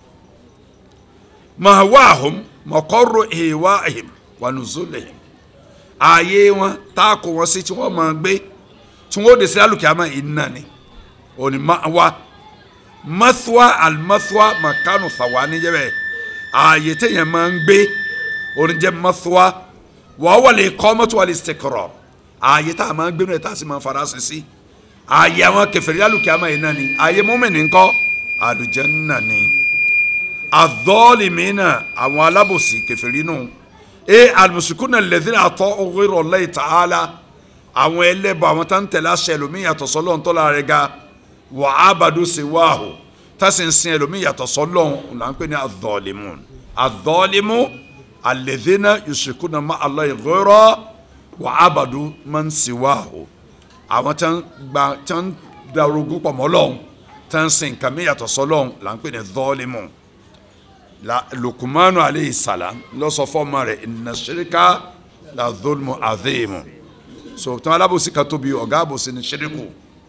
màá wá àhùn mọ̀kọ́rọ̀ èèwà àhìm wà nùzọ́lẹ̀ yìí ààyè wọn tá a kó wọn sí tí wọ́n máa gbé tí wọ́n ó de sí alùkìyàmá iná ni òní máa wá mathwa almathwa makanu thawani jẹ́ bẹ́ẹ̀ ààyè téèyàn máa ń gbé òní jẹ́ mathwa wọ́n wọlé kọ́mọ́tò wọlé istikrar ààyè tá a máa ń gbé náà tá a sì máa fara sí sí ààyè àwọn kèfèrí alùkìyàmá iná ni ààyè mọ́mìnì ńkọ́ àlùjánnà ni àdọ́ọ̀lìmínà àwọn alábòsí kèfèrí nù e alimusukuna lẹ́dínà àtọ́ ọ̀gbẹ́rọ̀ lẹ́yìn tààlà àwọn ẹlẹ́bọ̀ àwọn tá ń tẹ̀lé aṣẹ ẹlòmíì yàtọ̀ sọ́lọ́ ń tọ́lá rẹ̀ ga wà á bàdó ṣe wá o tásì ń sin ẹlòmíì yàtọ̀ sọ́lọ́ ń là ń pè ní àdọ́ọ̀lìmù àdọ́ọ̀lìmù alẹ́dínà yusukuna má Allah ìgbẹ́rọ̀ wà á bàdó má ń ṣe wá o àwọn tá ń gba tá ń darogún pọ̀ mọ́ lọ́hùn tá ń sin nǹkan mi yàtọ̀ sọ́lọ́ ń là ń pè ní dọ́ọ̀lìmù la lukumanu aleyhi salam lọsọ fọmọ rẹ̀ inna shirika la dhulmu adhimu so tí wọn alábòsí ka tóbi ọ̀gá àbòsí ni shiriku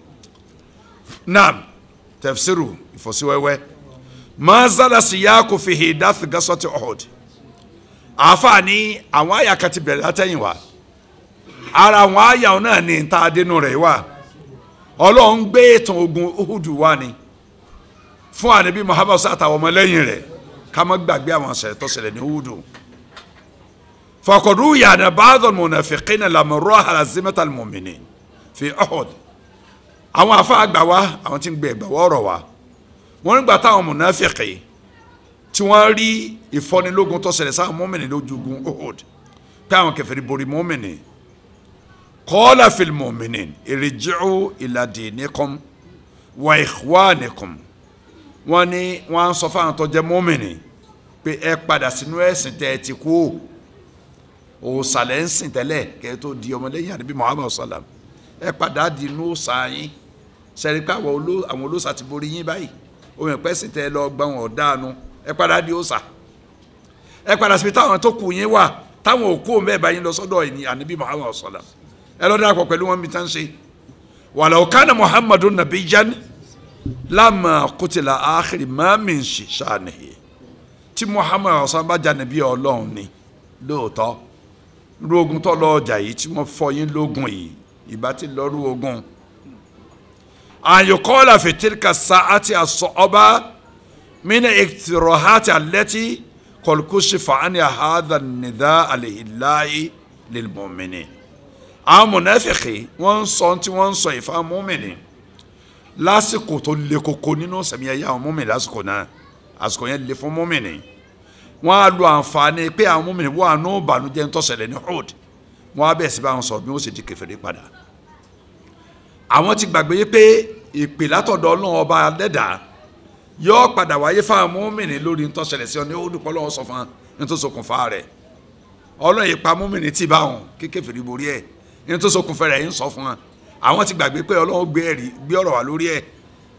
naam tafsiru ìfọsíwẹ́wẹ́ mazala siyaku fi hidath gasọti Uhud àfààní àwọn àyà kan ti bẹ̀rẹ̀ látẹ̀yìn wa ara àwọn àyà náà ní ta adínú rẹ̀ wá Ọlọ́run gbé ètò ogun Uhud wá ni fún ànábì Muhammad sàtàwọn ọmọlẹ́yìn rẹ̀ kama gbàgbé àwọn ṣẹlẹ̀ tó ṣẹlẹ̀ ní Uhudu fakọdù yàrá bàdàn munafiqina lamọrọ alazimata almu'minin fi Uhud àwọn afa àgbà wa àwọn tí ń gbé ẹgbà wọrọ wa wọn nígbà táwọn munafiqi tí wọn rí ìfọnilógun tó ṣẹlẹ̀ sáwọn mọmìnì lójúgun Uhud pé àwọn kèfèrí borí mọmìnì qala fil mu'minin irji'u ila dinikum wa ikhwanikum wọ́n ní wọ́n á sọ fáwọn tó jẹ́ mọ́mìnì pé ẹ padà sínú ẹ̀sìn tẹ́ ẹ ti kú òòsàlẹ̀ ń sìn tẹ́lẹ̀ kẹ́ ẹ tó di ọmọlẹ́yìn àdébí Muhammad salam ẹ padà di inú òòsà yín sẹ́ni pé àwọn olóòsà ti borí yín báyìí omi ẹ̀pẹ́ sì tẹ́ ẹ lọ gbọ́n wọn dáanu ẹ padà di òòsà ẹ padà síbi táwọn tó kù yín wà táwọn òkú òun bẹ́ẹ̀ bá yín lọ sọ́dọ̀ ẹ̀yìn àdébí Muhammad salam ẹ lọ darapọ̀ pẹ̀lú wọn bí tán ṣe walaw kana muhammadu nabiyyan lamma qutila akhiri ma min shanihi tí muhammad ọ̀sán bá jà nàbí ọlọ́run ni lóòótọ́ irú ogun tó lọ ọjà yìí tí wọ́n fọ yín lógun yìí ìbá ti lọ rú ogun àyùkọ́lá fìtíríkà sáàtì àsọ ọba mina ìtìrọ̀hátì àlẹ́tì kọlùkùsì fàánì àhádà nìdá àlèhìláyé lèmọ̀mìnì àwọn mọ̀nàfẹ̀kì wọ́n ń sọ tí wọ́n ń sọ ìfà mọ́mìnì lásìkò tó le koko nínú sẹ̀mí ẹ̀yà àwọn mọ́mìnì lásìkò náà àsìkò yẹn le fún mọ́mìnì wọ́n á lo àǹfààní pé àwọn mọ́mìnì wọ́n àánú ìbànújẹ́ ń tọ́sẹ̀lẹ̀ ní Uhud wọ́n á bẹ̀rẹ̀ sí bá wọn sọ bí wọ́n sì di kèfèrí padà àwọn ti gbàgbé yé pé ìpè látọ̀dọ̀ ọlọ́run ọba lẹ́dà yóò padà wáyé fáwọn mọ́mìnì lórí ń tọ́sẹ̀lẹ̀ sí ọ ní Uhud pọ́ lọ́wọ́ sọ fún ní tó ṣokùnfà rẹ̀ ọlọ́run ìpa mọ́mìnì tí bá wọn kí kèfèrí borí ẹ̀ ní tó ṣokùnfà rẹ̀ ń sọ fún wọn àwọn ti gbàgbé pé ọlọ́run gbé ẹ̀rí gbé ọ̀rọ̀ wá lórí ẹ̀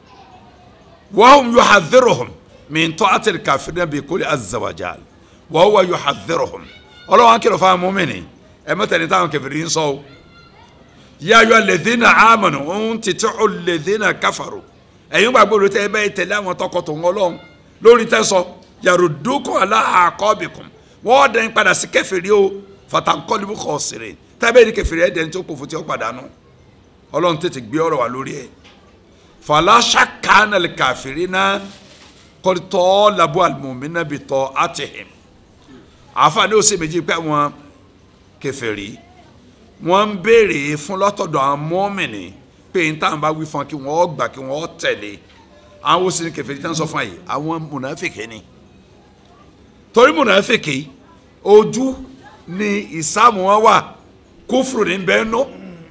wọ́n yuhadhdhiruhum min ta'atil kafirin bi kulli azza wa jal wa huwa yuhadhdhiruhum ọlọ́wọ́n kìlọ̀ fún àwọn mọ́mìnì ẹ mẹ́ta ní táwọn kẹfìrí ń sọ o ya ayyuha alladhina amanu ń tètè alladhina kafaru ẹ̀yin gbàgbọ́ ló tẹ́ ẹ bẹ́ẹ̀ tẹ̀lé àwọn tọkọtò wọn lọ́hùn lórí tẹ́sọ yaruddukum ala aqabikum wọ́n dẹ̀ ń padà sí kẹfìrí o fatanqalibu khasirin tẹ́bẹ̀ ní kẹfìrí ẹ̀ dẹ̀ ń tó kò fún tí ó padànù ọlọ́run tètè gbé ọ̀rọ̀ wá lórí ẹ̀ fala shakka anna al-kafirina kọ́tọ́ labu alimomina bi tọ́ atihim àfa ní ọ̀sẹ̀ méjì pé àwọn kèfèrí wọ́n ń béèrè fún lọ́tọ̀dọ̀ àwọn mọ́mìnì pé n táwọn bá wí fún kí wọ́n gbà kí wọ́n tẹ̀lé àwọn òsì ní kèfèrí tí wọ́n sọ fún yìí àwọn mùnàfíkì ni torí mùnàfíkì ojú ni ìsáàmù wọn wà kófùrù ní bẹ́ẹ̀ nù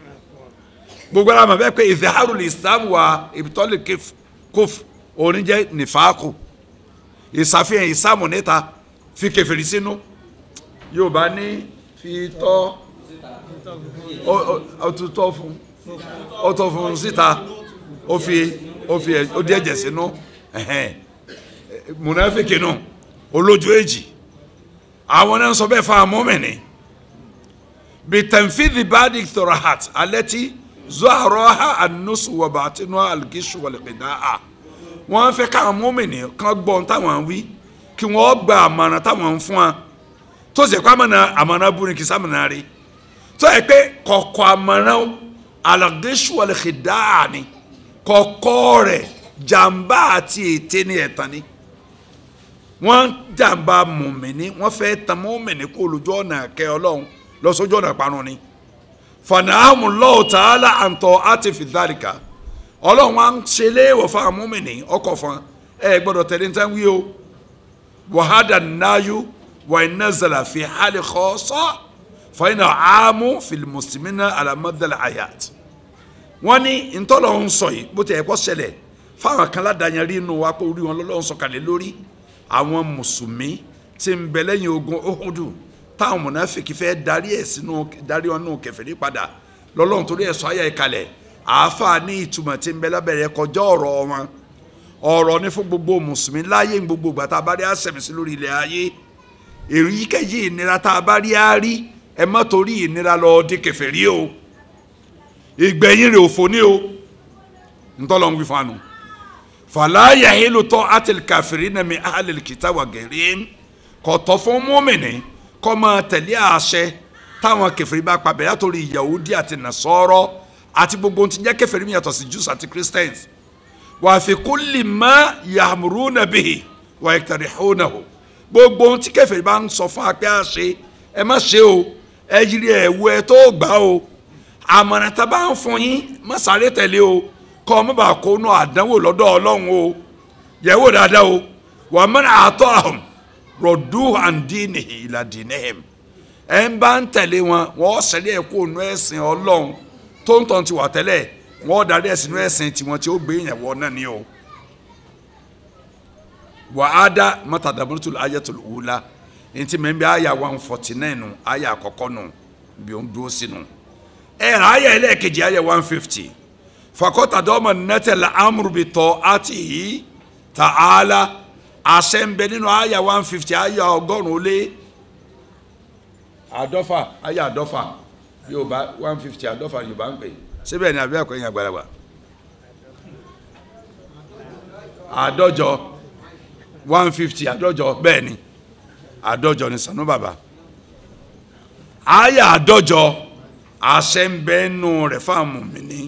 gbogbo ara mọ̀ bẹ́ẹ̀ pé ìdáhàrù ní ìsáàmù wa ìbítọ́lẹ̀ kófù òní jẹ́ nífàákù ìsàfihàn ìsàmù níta fi kẹfìrí sínú yorùbá ní fi tọ́ ọtútọ́ fún ọtọ́ fún síta ó fi ó fi ó di ẹ̀jẹ̀ sínú mùnàfíkì nù olójú èjì àwọn náà sọ bẹ́ẹ̀ fún amọ́mìnì bitanfidhi badik thorahat alẹ́tí zuharoha anusu wabatinu algishu waliqidaa wọ́n fẹ́ káwọn mọ́mìnì kan gbọ́ ohun táwọn wí kí wọ́n gba àmọ̀ràn táwọn ń fún wa tó sì kọ́ àmọ̀ràn àmọ̀ràn búrin kì í sàmọ̀ràn rí tó yẹ pé kọ̀kọ́ àmọ̀ràn alàgéṣù alẹ́kẹ̀dá ni kọ̀kọ́ rẹ̀ jàǹbá àti ète ni ẹ̀tàn ni wọ́n jàǹbá mọ̀mìnì wọ́n fẹ́ tan mọ́mìnì kó lójú ọ̀nà kẹ́ ọlọ́run lọ sójú ọ̀nà parun ni fanahamu lọ́wọ́ tààlà àǹtọ̀ àti fìdálìkà ọlọ́run wa ń ṣe léèwọ̀ fún àwọn mọ́mìnì ọkọ̀ fún ẹ gbọ́dọ̀ tẹ̀lé ní tán wí o wàhádà náyú wà iná zàlà fi hali khassa fàyínà àmú fìlìmùsùlùmínà alamadala ayat wọ́n ní ntọ́lọ̀ ń sọ yìí bó ti ẹ̀kọ́ ṣẹlẹ̀ fáwọn kan ládàáyàn rí inú wa pé orí wọn lọ́lọ́run sọ̀kalẹ̀ lórí àwọn mùsùlùmí tí ń bẹ lẹ́yìn ogun Uhudu táwọn mùnàfíkì fẹ́ darí ẹ̀ sínú darí wọn nù kèfèrí padà lọ́lọ́run torí ẹ̀ sọ ayà ìkalẹ̀ àáfàá ní ìtumọ̀ tí ń bẹ lábẹ́rẹ́ kọjá ọ̀rọ̀ wọn ọ̀rọ̀ ní fún gbogbo mùsùlùmí láyé ní gbogbo ìgbà tá a bá rí àṣẹmí sí lórí ilẹ̀ ayé èyíkéyìí ìnira tá a bá rí á rí ẹ má torí ìnira lọ di kèfèrí o ìgbẹ̀yìn rẹ̀ òfò ní o ntọ́lọ́ ń wí fún anu fala yahilu ta'atil kafirina min ahlil kitab wa gairin kò tọ́ fún mùmínì kó máa tẹ̀lé àṣẹ táwọn kèfèrí bá pa bẹ̀rẹ̀ àtòrí Yahudi àti Nasara àti gbogbo ohun tí ń jẹ́ kèfèrí mi yàtọ̀ sí Jews àti Christians wà fi kulli ma ya'muruna bihi wa yaktarihunahu gbogbo ohun tí kèfèrí bá ń sọ fún apẹ́ àṣẹ ẹ má ṣe o ẹ yiri ẹ wo ẹ tó gbà o àmọ̀ràn tá a bá ń fún yín má sáré tẹ̀lé o kọ́ ọ má bàa kó nù àdánwò lọ́dọ̀ ọlọ́run o yẹ̀wò dáadáa o wa man ata'ahum rọ̀dú àǹdínìhì ìlà dìnnìhìm ẹ̀ ń bá ń tẹ̀lé wọn wọ́n sẹ́lẹ̀ ẹ̀ kó nù ẹ̀sìn ọlọ́run tó ń tàn ti wà tẹ́lẹ̀ wọ́n darí ẹ̀sìn nù ẹ̀sìn tiwọn tí ó gbé yẹn wọ náà ni o. wà á dá mọ́tàdàmọ́tò ayatul ula ntí mẹ́ bí àyà one forty nine nù àyà àkọ́kọ́ nù bí ó ń dúró sí nù. ẹ̀ rà àyà ẹlẹ́ẹ̀kejì àyà one fifty fakọ́tàdọ́mọ̀ nẹ́tẹ̀lá amúrúbitọ́ àti yìí ta'ala àṣẹ ń bẹ nínú àyà one fifty àyà ọgọ́rùn-ún lé àádọ́fà àyà àádọ́fà yorùbá one fifty àádọ́fà yorùbá ń pè síbẹ̀ ni àbí ẹ̀kọ́ yẹn àgbàlagbà àádọ́jọ one fifty àádọ́jọ bẹ́ẹ̀ ni àádọ́jọ ni sànú bàbá àyà àádọ́jọ àṣẹ ń bẹ nù rẹ̀ fáwọn mùmíní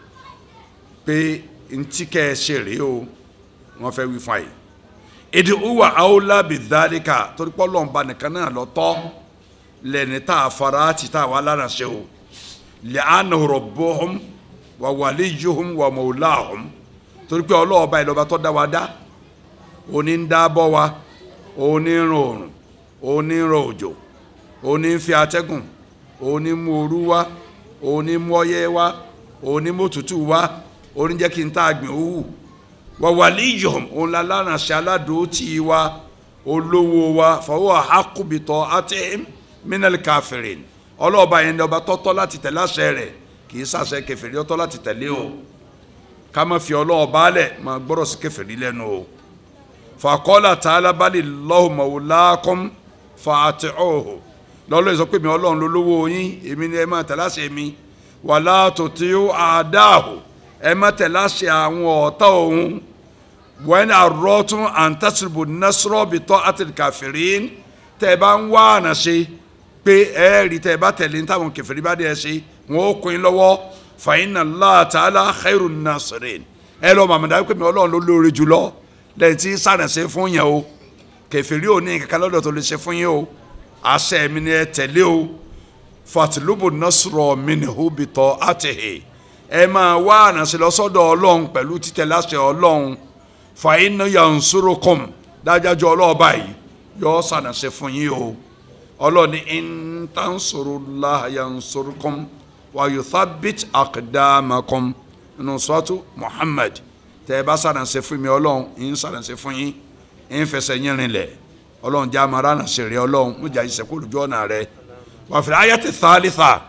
pé ntí kẹ́ ẹ ṣe rèé o wọ́n fẹ́ wí fún àyè èdè uwa aola bidhalika torí pé Ọlọ́run nìkan náà lọ tọ́ lẹ́ni tá a fara ti tá a wà lára ṣe o li'annahu rabbuhum wa waliyuhum wa mawlahum torí pé ọlọ́ọ̀ba ìlọba tó dá wa dá òní ń dábọ̀ wa òní ń ràn òrùn òní ń ràn òjò òní ń fi atẹ́gùn òní mú ooru wá òní mú ọyẹ́ wá òní mú òtútù wá òní jẹ́ kí n tá a gbìn owó wa waliyuhum òun la láránṣẹ́ aládùútì wa olówó wa fahuwa haqqu bi ta'atihim minal kafirin ọlọ́ọ̀ba yẹn ní ọba tọ́tọ́ láti tẹ̀lé àṣẹ rẹ̀ kì í ṣàṣẹ kèfèrí ọtọ́ láti tẹ̀lé o ká má fi ọlọ́ọ̀ba lẹ̀ má gbọ́dọ̀ sí kèfèrí lẹ́nu o faqala ta'ala bali Allahu mawlakum fa'ati'uhu lọ́lọ́ ìsọ pé mi ọlọ́run ló lówó yín èmi ni ẹ má tẹ̀lé àṣẹ mi wala tuti'u a'dahu ẹ má tẹ̀lé àṣẹ àwọn ọ̀tá òun wẹ́n àrọ́tún àǹtàṣìbò nasra bi ta'atil kafirin tẹ́ ẹ bá ń wá àná ṣe pé ẹ rí tẹ́ ẹ bá tẹ̀lé táwọn kèfèrí bá dé ẹ ṣe wọn ó kún in lọ́wọ́ fa inna Allah ta'ala khairun nasirin ẹ lọ màmá pé mi ọlọ́run ló lóore jùlọ lẹ́yìn tí sàrẹ̀sẹ̀ fún yẹn o kèfèrí ò ní kankan lọ́dọ̀ tó lè ṣe fún yín o àṣẹ mi ni ẹ tẹ̀lé o fatlubu nasra minhu bi ta'atihi ẹ máa wá àná ṣe lọ́sọ́dọ̀ ọlọ́run pẹ̀lú títẹ̀lé àṣẹ ọlọ́run fa inna yansurukum dájájú ọlọ́ọ̀bá yìí yọ sàrẹ̀sẹ̀ fún yín o ọlọ́ni in tansurullaha yansurkum wa yuthabbit aqdamakum nínú suratu Muhammad tẹ ẹ bá sàrànṣẹ́ fún mi ọlọ́run ń sàrànṣẹ́ fún yín ń fẹsẹ̀ yín rinlẹ̀ ọlọ́run já mara nàṣẹ rẹ ọlọ́run mo jà ìṣẹ́kù lójú ọ̀nà rẹ wa fil ayati thalitha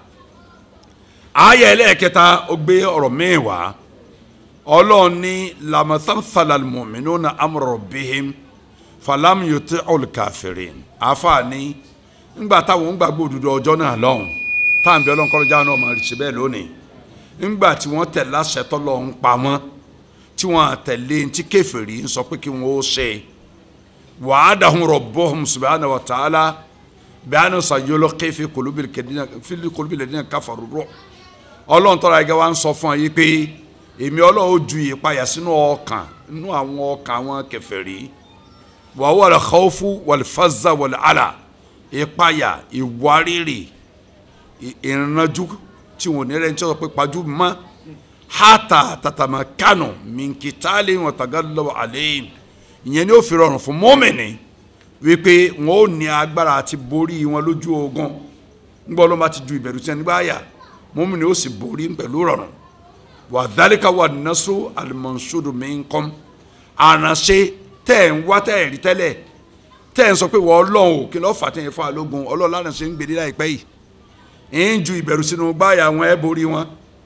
ayé ẹlẹ́ẹ̀kẹta ó gbé ọ̀rọ̀ míì wá ọlọ́run ní lamathamthala almu'minuna amra rabbihim falam yuti'ul kafirin àfààní ńgbà táwọn ń gbàgbọ́ òdodo ọjọ́ náà lọ́hùn táwọn bí ọlọ́run kọ́lọ́jà náà máa ṣe bẹ́ẹ̀ lónìí ńgbà tí wọ́n tẹ̀ láṣẹ tọ́lọ́run pa wọ́n tí wọ́n àtẹ̀lé tí kèfèrí ń sọ pé kí wọ́n ó ṣe wa'adahum rabbuhum subhanahu wa ta'ala bi'anna sayulqi fi qulubil ladina kafaru ru'b ọlọ́run tọ́ra ẹgẹ́ wa ń sọ fún ọ yìí pé èmi ọlọ́run ó ju ìpayà sínú ọkàn nínú àwọn ọkàn àwọn kèfèrí wa huwa al-khawfu wal-fazza wal-'ala ìpayà ìwárìrì ìrìnàjò tí wọn ò ní rẹ ní tí wọn sọ pé pajú mọ hata tatama kanu minkitali wọn taga lọ́wọ́ alẹ́ ìyẹn ni ó fi rọrùn fún mọ́mìnì wípé wọn ò ní agbára àti borí wọn lójú ogun ńgbọ́ ló máa ti ju ìbẹ̀rù tí wọn nígbà yà mọ́mìnì ó sì borí pẹ̀lú rọrùn wà dálíkà wà nasu alimansudu minkum àránṣe tẹ̀ ń wá tẹ̀ rí tẹ́lẹ̀ tẹ́ ẹ̀ ń sọ pé wọ́n ọlọ́run ò kí lọ́ọ́ fà tẹ́yìn fún alógun ọlọ́run lánàá ṣe ń gbèdé láìpẹ́ yìí ń ju ìbẹ̀rù sínú gbáyà wọn ẹ̀ borí wọn.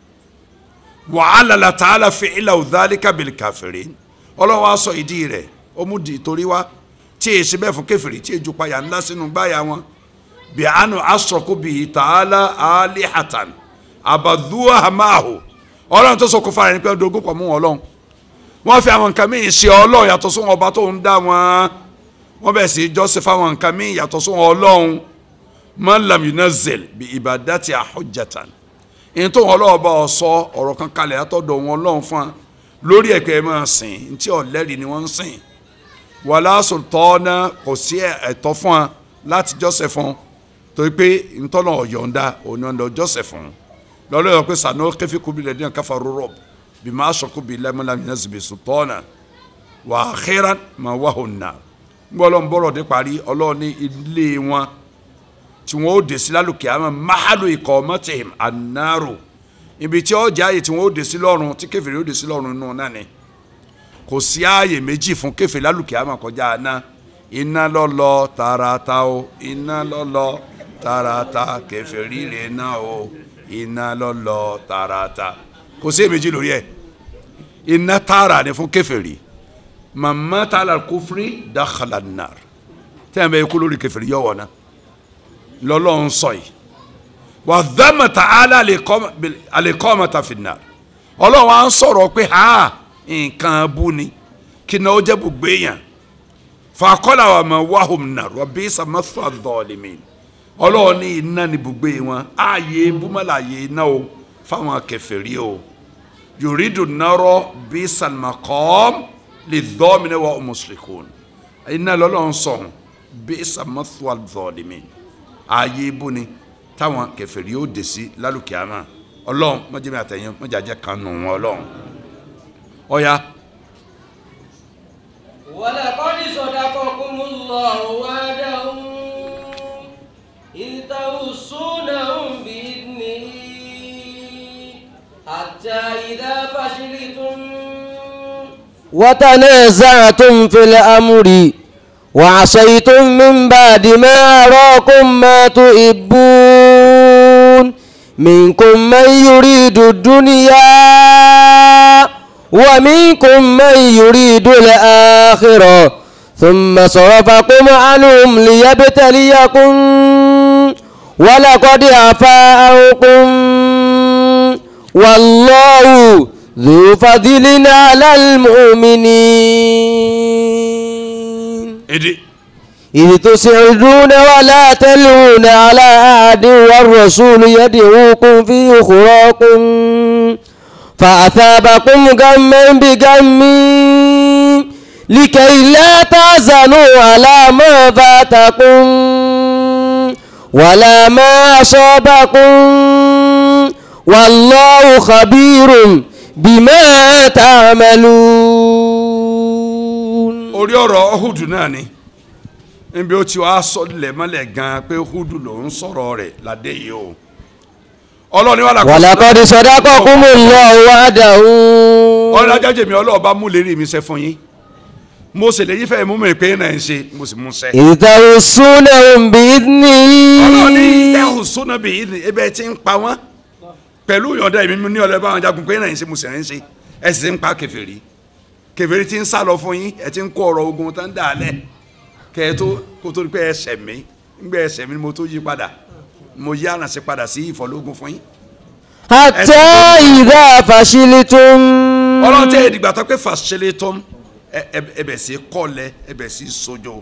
wàhálà làtàlà fi ilà òdàlí kábìlì kàfèrè ọlọ́run wa sọ ìdí rẹ̀ ó mú di ìtorí wá tí èyí ṣe bẹ́ẹ̀ fún kẹfìrí tí èjò payà ńlá sínú gbáyà wọn. bí àánú asọ̀kú bí tààlà alihatan àbàdúrà hamahu ọlọ́run tó sọ kó fara ẹni pé ọdún ogún pọ̀ mú wọn ọlọ́run wọ́n fi àwọn nǹkan míì ṣe ọlọ́run yàtọ̀ sóhun ọba tó ń dá wọn wọ́n bẹ̀ sí joseph àwọn nǹkan míì yàtọ̀ sóhun ọlọ́run malam yunazil bi ibadati ahujjatan in tó wọn ọlọ́run bá ọ sọ ọ̀rọ̀ kan kalẹ̀ látọ̀dọ̀ wọn ọlọ́run fún wa lórí ẹ̀kẹ́ máa sìn ntí ọ̀lẹ́rìí ni wọ́n ń sìn wàlá sultana kò sí ẹ̀tọ́ fún wa láti joseph fún torí pé ntọ́nà ọ̀yọ̀ǹda òní ọ̀dọ̀ joseph fún lọ́lọ́ yọ pé sànú kẹfí kubi lẹ́dínà káfa rúrọ̀ bí máa sọ kubi lẹ́mọ́lá yunazil bi sultana wà á xẹ́ran máa wà hùn náà gbọ́dọ̀ ń bọ̀rọ̀ dé parí ọlọ́run ní ilé wọn tí wọ́n ó dé sí lálùkẹ́ àmọ́ máàlù ikọ̀ mọ́tìhìm ànáró ibi tí ó jẹ́ ààyè tí wọ́n ó dé sí lọ́run tí kèfèrí ó dé sí lọ́run nù náà ni kò sí ààyè méjì fún kèfèrí lálùkẹ́ àmọ́ kọjá àná iná lọ́lọ́ tààràtà o iná lọ́lọ́ tààràtà kèfèrí rẹ̀ náà o iná lọ́lọ́ tààràtà kò sí èméjì lórí ẹ̀ iná tààrà ni fún kèfèrí mama taala kufri dakhala nar tẹ́yìn bẹ́ẹ̀ kú lórí kẹfìrí yọ̀ wọ̀nà lọ́lọ́run sọ yìí wà dhamma ta'ala al-iqamata fin-nar ọlọ́run á ń sọ̀rọ̀ pé ha nǹkan bú ni kí náà ó jẹ́ gbogbo èèyàn faqala wa ma'wahum nar wa bi'sa mathwa adh-dhalimin ọlọ́run ní iná ní gbogbo wọn ààyè búmọ́lá ààyè iná o fáwọn kèfèrí o yuridu naro bi'sal maqam lidh-dhalimina wa hum mushrikun iná lọ́lọ́run sọ̀hún bi'sa mathwa adh-dhalimin ààyè ibú ni táwọn kèfèrí yóò dé sí lálùkìámà ọlọ́run mọ́jẹ́mi àtẹ̀yìn mọ́jàjẹ́ kan nù wọn ọlọ́run ọ̀ya ولقد صدقكم الله وعده إذ تحسونهم بإذنه حتى إذا فشلتم وتنازعتم في الأمر وعصيتم من بعد ما أراكم ما تحبون منكم من يريد الدنيا ومنكم من يريد الآخرة ثم صرفكم عنهم ليبتليكم ولقد عفا عنكم والله ذو فضل على المؤمنين èdè إذ تسعدون ولا تلون على أحد والرسول يدعوكم في أخراكم فأثابكم غما بغم لكي لا تحزنوا على ما فاتكم ولا ما أصابكم والله خبير بما تعملون orí ọ̀rọ̀ Hudu náà ni níbi ó ti wá sọ lẹ́mọ́lẹ̀ gan-an pé Hudu ló ń sọ̀rọ̀ rẹ̀ ládé yìí o ọlọ́ni wàlá ولقد صدقكم الله وعده ọlọ́ni ajájẹ́ mi ọlọ́ọ̀bá mú lérí mi ṣe fún yín mo sì lè yí fẹ́ mú mi pé náà ń ṣe mo sì mú ṣe. إذ تحسونهم بإذنه ọlọ́ni tẹ́hùn súná bíi ìdí ebe tí ń pa wọ́n pẹ̀lú ìyọ̀dá èmi ní ọlọ́ba àwọn jagun pé náà ń ṣe mo sì ń ṣe ẹ sì ń pa kèfèrí kèfèrí tí ń sá lọ fún yín ẹ ti ń kó ọ̀rọ̀ ogun tán dà á lẹ̀ kẹ́ ẹ tó kó tó di pé ẹ ṣẹ̀ mí ńgbẹ́ ẹ ṣẹ̀ mí ni mo tó yí padà mo yí àrànṣe padà sí ìfọ̀lógún fún yín. حتى إذا فشلتم ọlọ́run tẹ́ ìdìgbà tó pé fàṣẹlẹ̀ tó ń ẹbẹ̀ sí kọ́lẹ̀ ẹbẹ̀ sí sojo.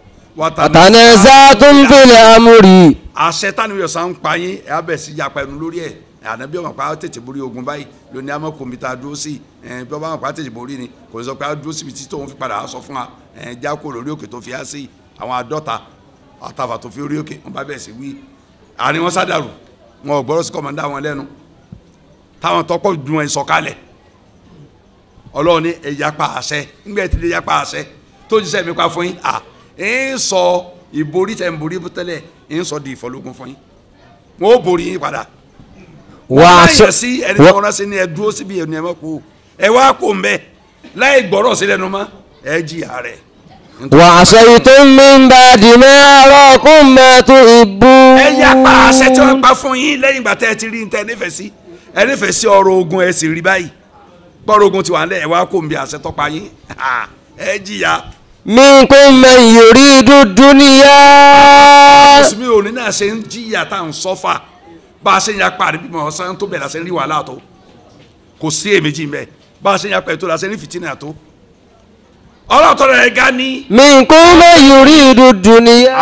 وتنازعتم في الأمر àṣẹ tánu yọ̀ sàn ń pa yín ẹ̀ abẹ̀ sí yapa ẹnu lórí ẹ̀ ànábí ọmọ pa á tètè borí ogun báyìí lóní àmọ́ kòmí tá a dúró sí ẹ̀ bí ọba ọmọ pa á tètè borí ni kò ní sọ pé a dúró síbi tí tóun fi padà á sọ fún wa ẹ̀ já kó lórí òkè tó fi á sí àwọn àádọ́ta àtàfà tó fi orí òkè wọn bá bẹ̀ sí wí àní wọn sádàrú wọn ò gbọ́dọ̀ sí kọ́mọ̀dá wọn lẹ́nu táwọn tọ́pọ̀ dùn ẹ̀ sọ̀kalẹ̀ ọlọ́run ní ẹ̀yà pa àṣẹ ńgbẹ́ ti di ẹ̀yà pa àṣẹ tó jíṣẹ́ mi pa fún yín à ń sọ ìborí tẹ̀ ń borí tẹ́lẹ̀ ń sọ di ìfọlógún fún yín wọn ó borí yín padà wọ́n láyẹ̀ sí ẹni tí wọ́n rán sí ni ẹ dúró síbi ẹni ẹ mọ̀ kú ẹ wá kó mbẹ láì gbọ́rọ̀ sí lẹ́nu mọ́ ẹ jìyà rẹ̀. وعصيتم من بعد ما أراكم ما تحبون ẹ yà pa àṣẹ tí wọ́n pa fún yín lẹ́yìn ìgbà tẹ́ ẹ ti rí ní tẹ́ ẹ nífẹ̀ẹ́ sí ẹ nífẹ̀ẹ́ sí ọ̀rọ̀ ogun ẹ sì rí báyìí gbọ́rọ̀ ogun ti wà nílẹ̀ ẹ wá kó mbẹ àṣẹ tọ́pa yín Ha, ẹ jìyà. منكم من يريد الدنيا mùsùlùmí òní náà ṣe ń jìyà tá à ń sọ́fà bá a ṣe ń yapa àdébí mọ̀ ọ̀sán tó bẹ̀rẹ̀ la ṣe ń rí wàhálà tó kò sí èméjì mbẹ bá a ṣe ń yapa ètò la ṣe ń rí fìtínà tó ọlọ́tọ̀ rẹ̀ ga ní منكم من يريد الدنيا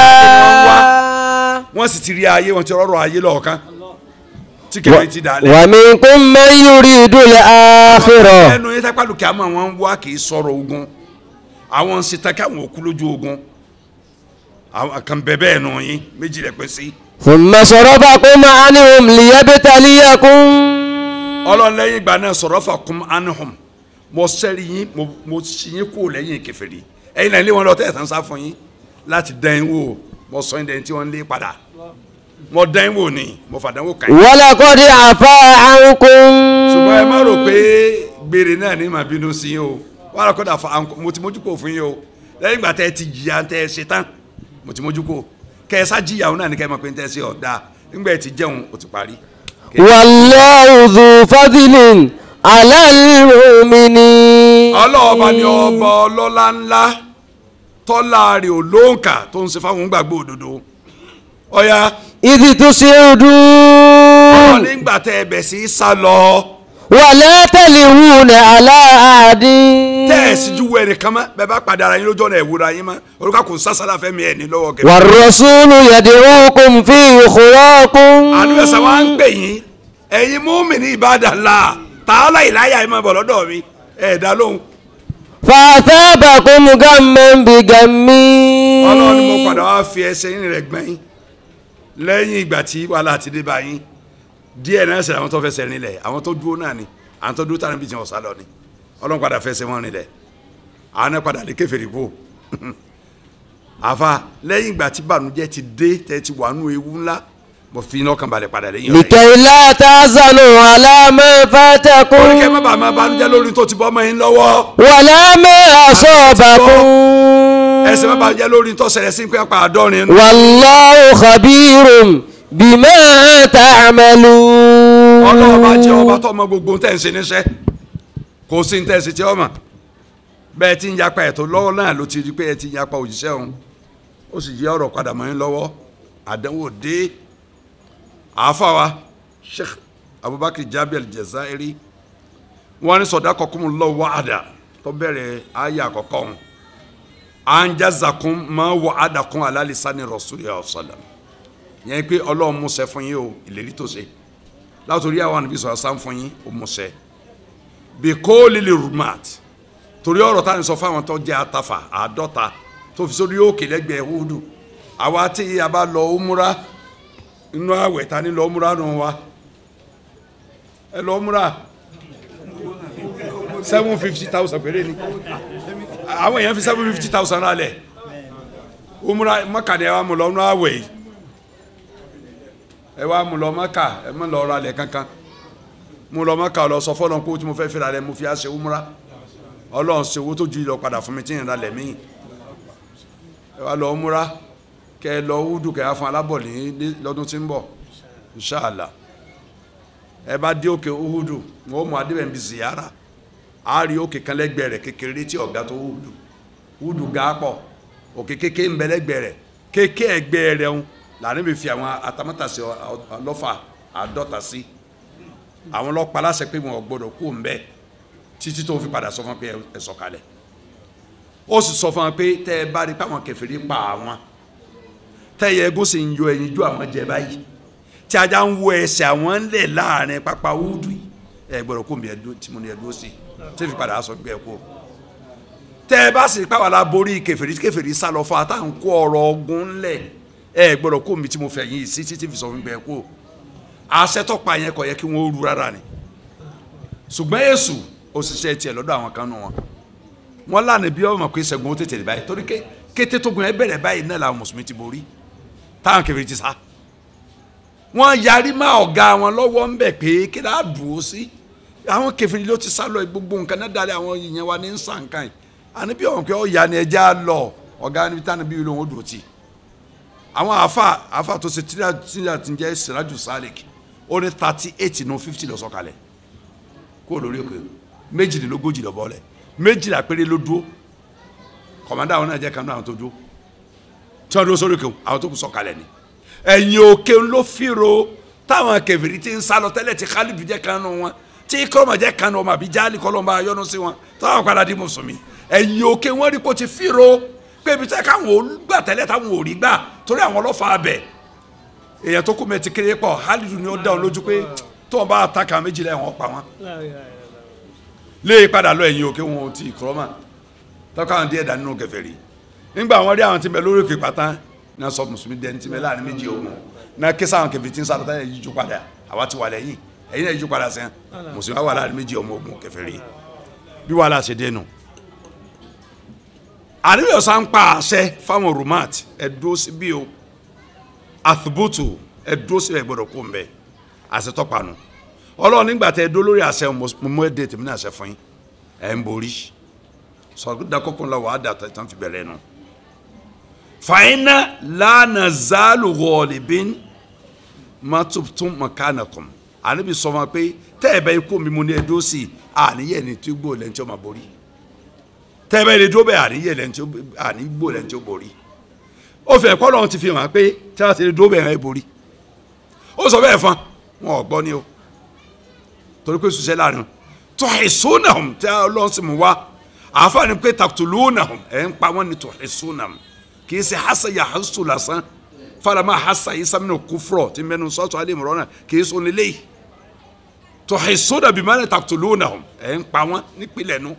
wọ́n sì ti rí ayé wọn ti rọ́rọ̀ ayé lọ́ọ̀kan tí kẹfẹ́ ti dà lẹ́ ومنكم من يريد الآخرة ẹnu yẹn sápá lùkẹ́ àmọ́ wọn ń wá kì í sọ̀rọ̀ ogun àwọn ń ṣe tán káwọn òkú lójú ogun àwọn kan bẹ bẹ́ẹ̀ nù yín méjì rẹ̀ pín sí. ثم صرفكم عنهم ليبتليكم ọlọ́run lẹ́yìn ìgbà náà sọ̀rọ̀ fà kún anuhum mo sẹ́rí yín mo mo sì yín kúrò lẹ́yìn kèfèrí ẹ̀yin náà ilé wọn lọ tẹ̀ tán sá fún yín láti dán yín wò mo sọ yín dẹ́yìn tí wọ́n ń lé padà mo dán yín wò ni mo fàdánwò kàn yín. ولقد عفا عنكم ṣùgbọ́n ẹ má rò pé gbére náà ní màá bínú sí yín o wàhálà kọ́dà fa àǹkó mo ti mójú kò fún yín o lẹ́yìn ìgbà tẹ́ ẹ ti jìyà tẹ́ ẹ ṣe tán mo ti mójú kò kẹ́ ẹ sá jìyà òun náà ní kẹ́ ẹ mọ̀ pé tẹ́ ẹ ṣe ọ̀dà nígbà ẹ ti jẹun o ti parí. والله ذو فضل على المؤمنين ọlọ́ọ̀ba ni ọba ọlọ́lá ńlá tọ́lá rẹ̀ ò lóǹkà tó ń ṣe fáwọn gbàgbọ́ òdodo ọ̀ya إذ ọlọ́run تصعدون nígbà tẹ́ ẹ bẹ̀ sí í sá lọ ولا تلوون على أحد tẹ́ ẹ sì ju wẹ̀rẹ̀ kan mọ́ bẹ́ẹ̀ bá padà ara yín lójú ọ̀nà ẹ̀wúra yín mọ́ orúkọ kò sásàlà fẹ́mi ẹ̀ ní lọ́wọ́ kẹfẹ́. والرسول يدعوكم في أخراكم àdúgbòsàn wa ń pè yín ẹ̀yin múmi ní ìbádàlá tààlà ìláyà ẹ̀ máa bọ̀ lọ́dọ̀ mi ẹ̀ dá lóhùn. فأثابكم غما بغم ọlọ́run ni mo padà wá fi ẹsẹ̀ yín rẹ̀ gbẹ̀yìn lẹ́yìn ìgbà tí wàhálà ti dé bá yín díẹ̀ náà ṣẹlẹ̀ àwọn tó fẹsẹ̀ rinlẹ̀ àwọn tó dúró náà ni àwọn tó dúró tàbí tí wọ́n sá lọ ni ọlọ́run padà fẹsẹ̀ wọn rinlẹ̀ àwọn náà padà lè kèfèrí kú àfa lẹ́yìn ìgbà tí bànújẹ́ ti dé tẹ́ ti wà nù ewu ńlá mo fi iná kan balẹ̀ padà lẹ́yìn ọ̀rẹ́ yìí. لكي لا تحزنوا على ما فاتكم oríkẹ́ má bàa máa bànújẹ́ lórí tó ti bọ́ ọmọ yín lọ́wọ́ ولا ما أصابكم ẹsẹ̀ má bànújẹ́ lórí tó ṣẹlẹ̀ sí pé apá àádọ́rin والله خبير بما تعملون ọlọ́run bá jẹ́ ọba tó mọ gbogbo tẹ̀ ń ṣe níṣẹ́ kò sí ní tẹ̀ ṣe tí ọ mọ̀ bẹ́ẹ̀ tí ń yapa ẹ̀tọ́ lọ́wọ́ náà ló ti rí pé ẹ ti ń yapa òjíṣẹ́ òun ó sì yí ọ̀rọ̀ padà mọ́ yín lọ́wọ́ àdánwò dé àáfàá Sheikh Abubakar Jabir Al-Jazairi wọ́n ní sọ̀dá kọkún lọ́wọ́ wàhádà tó bẹ̀rẹ̀ ayé àkọ́kọ́ òun anjazakun ma wàhádà kún alálìsani Rasulillah sallam yẹn pé ọlọ́run mú ṣẹ fún yín o ìlérí tó ṣe látòrí àwọn àníbí sọ̀rọ̀ sáà fún yín ó mú ṣẹ bí kò lílì rumat torí ọ̀rọ̀ táwọn sọ fún àwọn tó jẹ́ àtàfà àádọ́ta tó fi sórí òkè lẹ́gbẹ̀ẹ́ húdù àwa tí a bá lọ òmùra inú àwẹ̀ ta ni lọ òmùra nù wa ẹ lọ òmùra seven fifty thousand péré ni àwọn èèyàn fi seven fifty thousand rálẹ̀ òmùra mọ́kàdé wa mú lọ inú àwẹ̀ yìí ẹ wá mú lọ mọ́kà ẹ mọ́ lọ rálẹ̀ kankan mú lọ mọ́kà lọ sọ fọ́lọ́n pé ó tí mo fẹ́ fẹ́ra rẹ mo fi á ṣe òmùra ọlọ́run ṣe owó tó ju ìlọ padà fún mi tí ìrìnà lẹ̀ míì ẹ wá lọ múra kẹ ẹ lọ wúdù kẹ ẹ fún alábọ̀ ní ní- lọ́dún tí ń bọ̀ inṣàlá ẹ bá dé òkè wúdù wọn ó mú adébẹ̀ níbi ziyara á rí òkè kan lẹ́gbẹ̀ẹ́ rẹ̀ kékeré tí ọ̀gá tó wúdù wúdù ga pọ̀ òkè kéké ń bẹ lẹ́gbẹ̀ẹ́ rẹ̀ kéké ẹgbẹ́ rẹ̀ ń lànà bí fi àwọn atamátàsí ọlọ́fà àádọ́ta sí àwọn ọlọ́pàá láṣẹ pé wọn ò gbọdọ̀ kú ń bẹ́ẹ̀ títí tó fi padà sọ fún wọn pé ẹ sọ̀kalẹ̀ ó sì sọ fún wọn pé tẹ ẹ bá rí pàwọn kèfèrí pa àwọn tẹ ẹ egún sì ń yọ ẹyin ju àwọn jẹ báyìí tí ajá ń wo ẹsẹ̀ àwọn ńlẹ̀ láàrin pápá wúdù yìí ẹ gbọ́dọ̀ kó mi ẹdú tí mo ní ẹdú sí tí fi padà sọ pé ẹ kó tẹ ẹ bá sì rí pàwọn aláborí kèfèrí tí kèfèrí sá lọ fún àtàwọn kó ọ̀rọ̀ ọgùn ńlẹ̀ ẹ gbọ́dọ̀ kó mi tí mo fẹ́ yín sí títí fi sọ fún pé ẹ kó àṣẹ tọpa yẹn kò yẹ kí wọn ó ru rárá ni ṣùgbọ́n èṣù òṣìṣẹ́ tiẹ̀ lọ́dọ̀ àwọn kan nù wọn wọn lànà bí ọmọ pé ṣẹ́gun ó tètè báyìí torí ké kété tó gun ẹ bẹ̀rẹ̀ báyìí náà làwọn mùsùlùmí ti borí táwọn kèfèrí ti sá wọn yarí má ọ̀gá wọn lọ́wọ́ ń bẹ̀ pé kí láà dùn ó sí àwọn kèfèrí ló ti sá lọ gbogbo nǹkan náà dalẹ̀ àwọn èèyàn wa ní sànkàn yìí àní bí ọ̀hún pé ọ̀yà ni ẹja lọ ọ̀gá níbi táwọn bí olóhùn ó dùn ó ti àwọn àáfà àáfà tó ṣe tíra tíra ti jẹ́ siraju salik ó ní thirty eight nù fifty lọ sọ̀kalẹ̀ kó lórí òkè méjìlélógójì lọ bọ́lẹ̀ méjìlá péré ló dúró kọ̀mọ́dà àwọn náà jẹ́ kanú àwọn tó dúró tí wọ́n dúró sórí òkè àwọn tó kù sọ̀kalẹ̀ ni ẹ̀yìn òkè ló fìrò táwọn kẹfìrí ti ń sá lọ tẹ́lẹ̀ tí Khalid jẹ́ kanú wọn tí kọ́mọ̀ jẹ́ kanú wọn àbí jáàlì kọ́lọ́mbà yọnu sí wọn táwọn padà di mùsùlùmí ẹ̀yìn òkè wọn rí kó ti fìrò pé ibi tẹ́ káwọn ò gbà tẹ́lẹ̀ táwọn ò rí gbà torí àwọn ọlọ́fà abẹ èèyàn tó kú mẹ́tì kéré pọ̀ Khalid ni ó dá wọn lójú pé tó wọn bá àtàkà méjìlá ẹ̀ wọ́n pa wọn lé padà lọ ẹ̀yìn òkè wọn ò tí ì kúrọ́ mà tọ́ka àwọn díẹ̀ dá nínú kèfèrí nígbà wọn rí àwọn tí ń bẹ lórí òkè pátá náà sọ mùsùlùmí dẹni tí ń bẹ láàrin méjì ogun náà ké sáwọn kèfèrí tí ń sáré táyà yíjú padà àwa ti wà lẹ́yìn ẹ̀yìn náà yíjú padà sẹ́yìn mùsùlùmí wà láàrin méjì ọmọ ogun kèfèrí bí wàhálà ṣe dénú. àríwá ọ̀sán ń pa àṣẹ fáwọn rumat ẹ̀dúró sí bí o àthùbùtù ẹ̀dúró sí ẹ̀ gbọ́dọ̀ kó ń bẹ àṣẹ tọ́panu ọlọ́run nígbà tẹ dó lórí àṣẹ mọ ẹ dé tèmi ní àṣẹ fún yín ẹ ń borí sọdọ kọkàn lọ wàá dàtọ ìtàn fi bẹ̀rẹ̀ nù. fàyínà lánà zálù wọ̀ọ̀lìbín má tuntun mọ̀kánàkùn àníbi sọ ma pé tẹ́ ẹ bá ikú mi mo ní ẹ dó sí i àníyẹ ni tí gbó lẹ́ni tí ó máa borí tẹ́ ẹ bá ilé dó bẹ́ẹ̀ àníyẹ lẹ́ni tí ó ànígbó lẹ́ni tí ó borí ó fẹ́ kọ́ lọ́run ti fi hàn pé tí a ti lè dó bẹ́ẹ̀ ẹ borí ó sọ bẹ́ẹ̀ fún wọn ò gbọ́ ni o torí pé ṣiṣẹ́ láàrin wọn tuhisunahum tí ọlọ́run sì mú wá àǹfààní pé taqtulunahum ẹ̀ ń pa wọ́n ní tuhisunahum kì í ṣe hasa ya hasu lásán farama hasa isa minnu kufrọ tí mẹnu sọ́tọ̀ alẹ́ mọ̀rọ́ náà kì í sọ nílé yìí tuhisuna bimane taqtulunahum ẹ̀ ń pa wọ́n nípìnlẹ̀ nu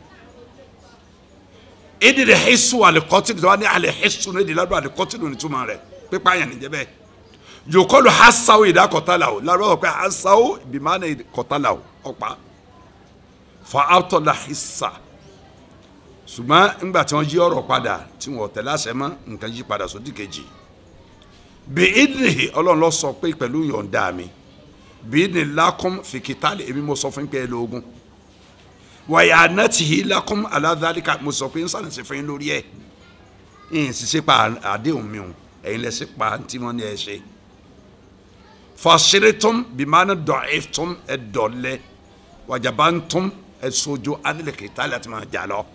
ìdí de hisu alikọtìlù tí wọ́n ní alihisu ní ìdílé lọ́dọ̀ alikọtìlù ní túmọ̀ rẹ̀ pípa yẹn níjẹ́ bẹ́ẹ̀ yòókọ́lu hasawo ìdá kọtàlà o lárúbọ̀ pé hasawo bimane kọtàlà o ọ̀pá fa awtọ̀la hisa ṣùgbọ́n ńgbà tí wọ́n yí ọ̀rọ̀ padà tí wọ́n tẹ̀lé àṣẹ mọ́ nǹkan yí padà sódì kejì bí ìdìní ọlọ́run lọ sọ pé pẹ̀lú yọ̀ǹda mi bí ìdìní lakum fìkìtàlì èmi mo sọ fún pé ẹ lóògùn wàyà anátìhí lakum aládàlíkà mo sọ pé ń sàlẹ̀ sí fún yín lórí ẹ̀ ń sì ṣe pa àdéhùn mi o ẹ̀yin lẹ sí pa tí wọ́n ní ẹ ṣe fàṣírí-tum bìmánà dọ̀ẹ́ftum ẹ̀ dọ̀lẹ́ wàjàbá-tum ẹ̀ sojú anilẹ̀kìtàlì àti máa jà lọ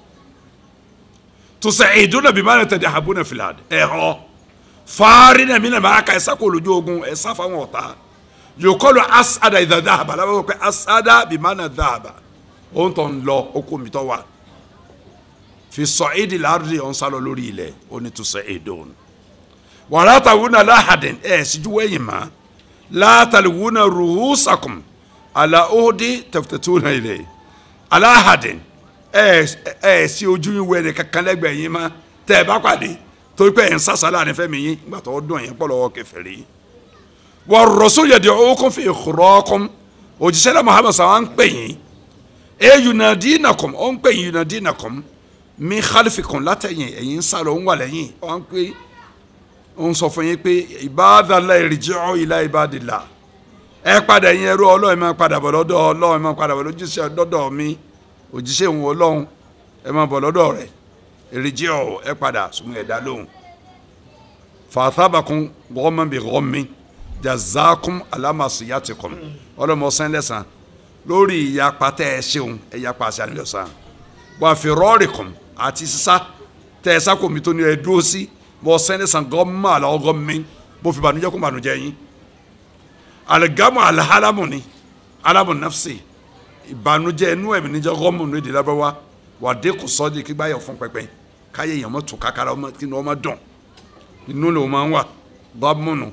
tusaiduna bimana tadahabuna fil ard ẹhọ faarina mina maa ka ẹsa kó lójú ogun ẹsa fáwọn ọ̀tá yòókọlù asada ìdá dáhàbà lábàbà pé asada bimana dáhàbà ó ń tọ́ ń lọ ó kó mi tọ́ wa fi sa'idi al-ardi ọ̀n sálọ lórí ilẹ̀ ó ní tusaidun wala tawuna lahadin ẹ̀ síjú wẹ̀yìn ma la talwuna ruhusakum ala uhdi taftatuna ilay ala ahadin ẹ ẹ sí ojú yín wẹrẹ kankan lẹ́gbẹ̀ẹ́ yín má tẹ ẹ bá pàdé torí pé ẹ ń sàṣàlà ní fẹmi yín nígbà tó dùn yín pọlọ kèfèrí wà rọṣọ yẹ di owó kún fi ìkúrọ kún òjíṣẹ́ náà Muhammad sàwọn ń pè yín ẹ yunadi nàkùn ó ń pè yín yunadi nàkùn mi xalifi kùn látẹ̀yìn ẹ̀yìn ń sálọ ń wà lẹ́yìn ó ń pè ó ń sọ fún yín pé ibadallah irji'u ila ibadillah ẹ padà yín ẹrú Ọlọ́run máa padà bọ̀ lọ́dọ̀ Ọlọ́run máa padà bọ̀ lójúṣe dọ́dọ̀ mi òjíṣẹ́ òun ọlọ́run ẹ máa bọ̀ lọ́dọ̀ rẹ̀ èrèjì ọ̀ ẹ padà sùnmù ẹ̀dá lóhùn fàtàbàkùn gọ́ọ̀mọ̀ bí gọ́ọ̀mì jazakum alamasiyatikum ọlọ́mọ ọ̀sán lẹ́sàn lórí ìyapa tẹ́ ẹ ṣeun ẹ yapa àṣà nílò sàn wà fi rọ́ọ̀rìkùn àti sísá tẹ́ ẹ sákòmí tó ní ẹ dúró sí mọ ọ̀sán lẹ́sàn gọ́ọ̀mọ̀ àlọ́ gọ́ọ̀mì mo fi bànújẹ́ kún bànújẹ́ yín aligamu alihalamu ni alamu nafsi ìbànújẹ́ inú ẹ̀mí níjẹ́ gọ́mù ní èdè lábẹ́wá wà dé kò sọ́ọ́dì kí báyọ̀ fún pẹpẹ káyé èèyàn mọ́ tù kákàrà kí ni wọ́n má dùn inú ló máa ń wà gọ́mù nù.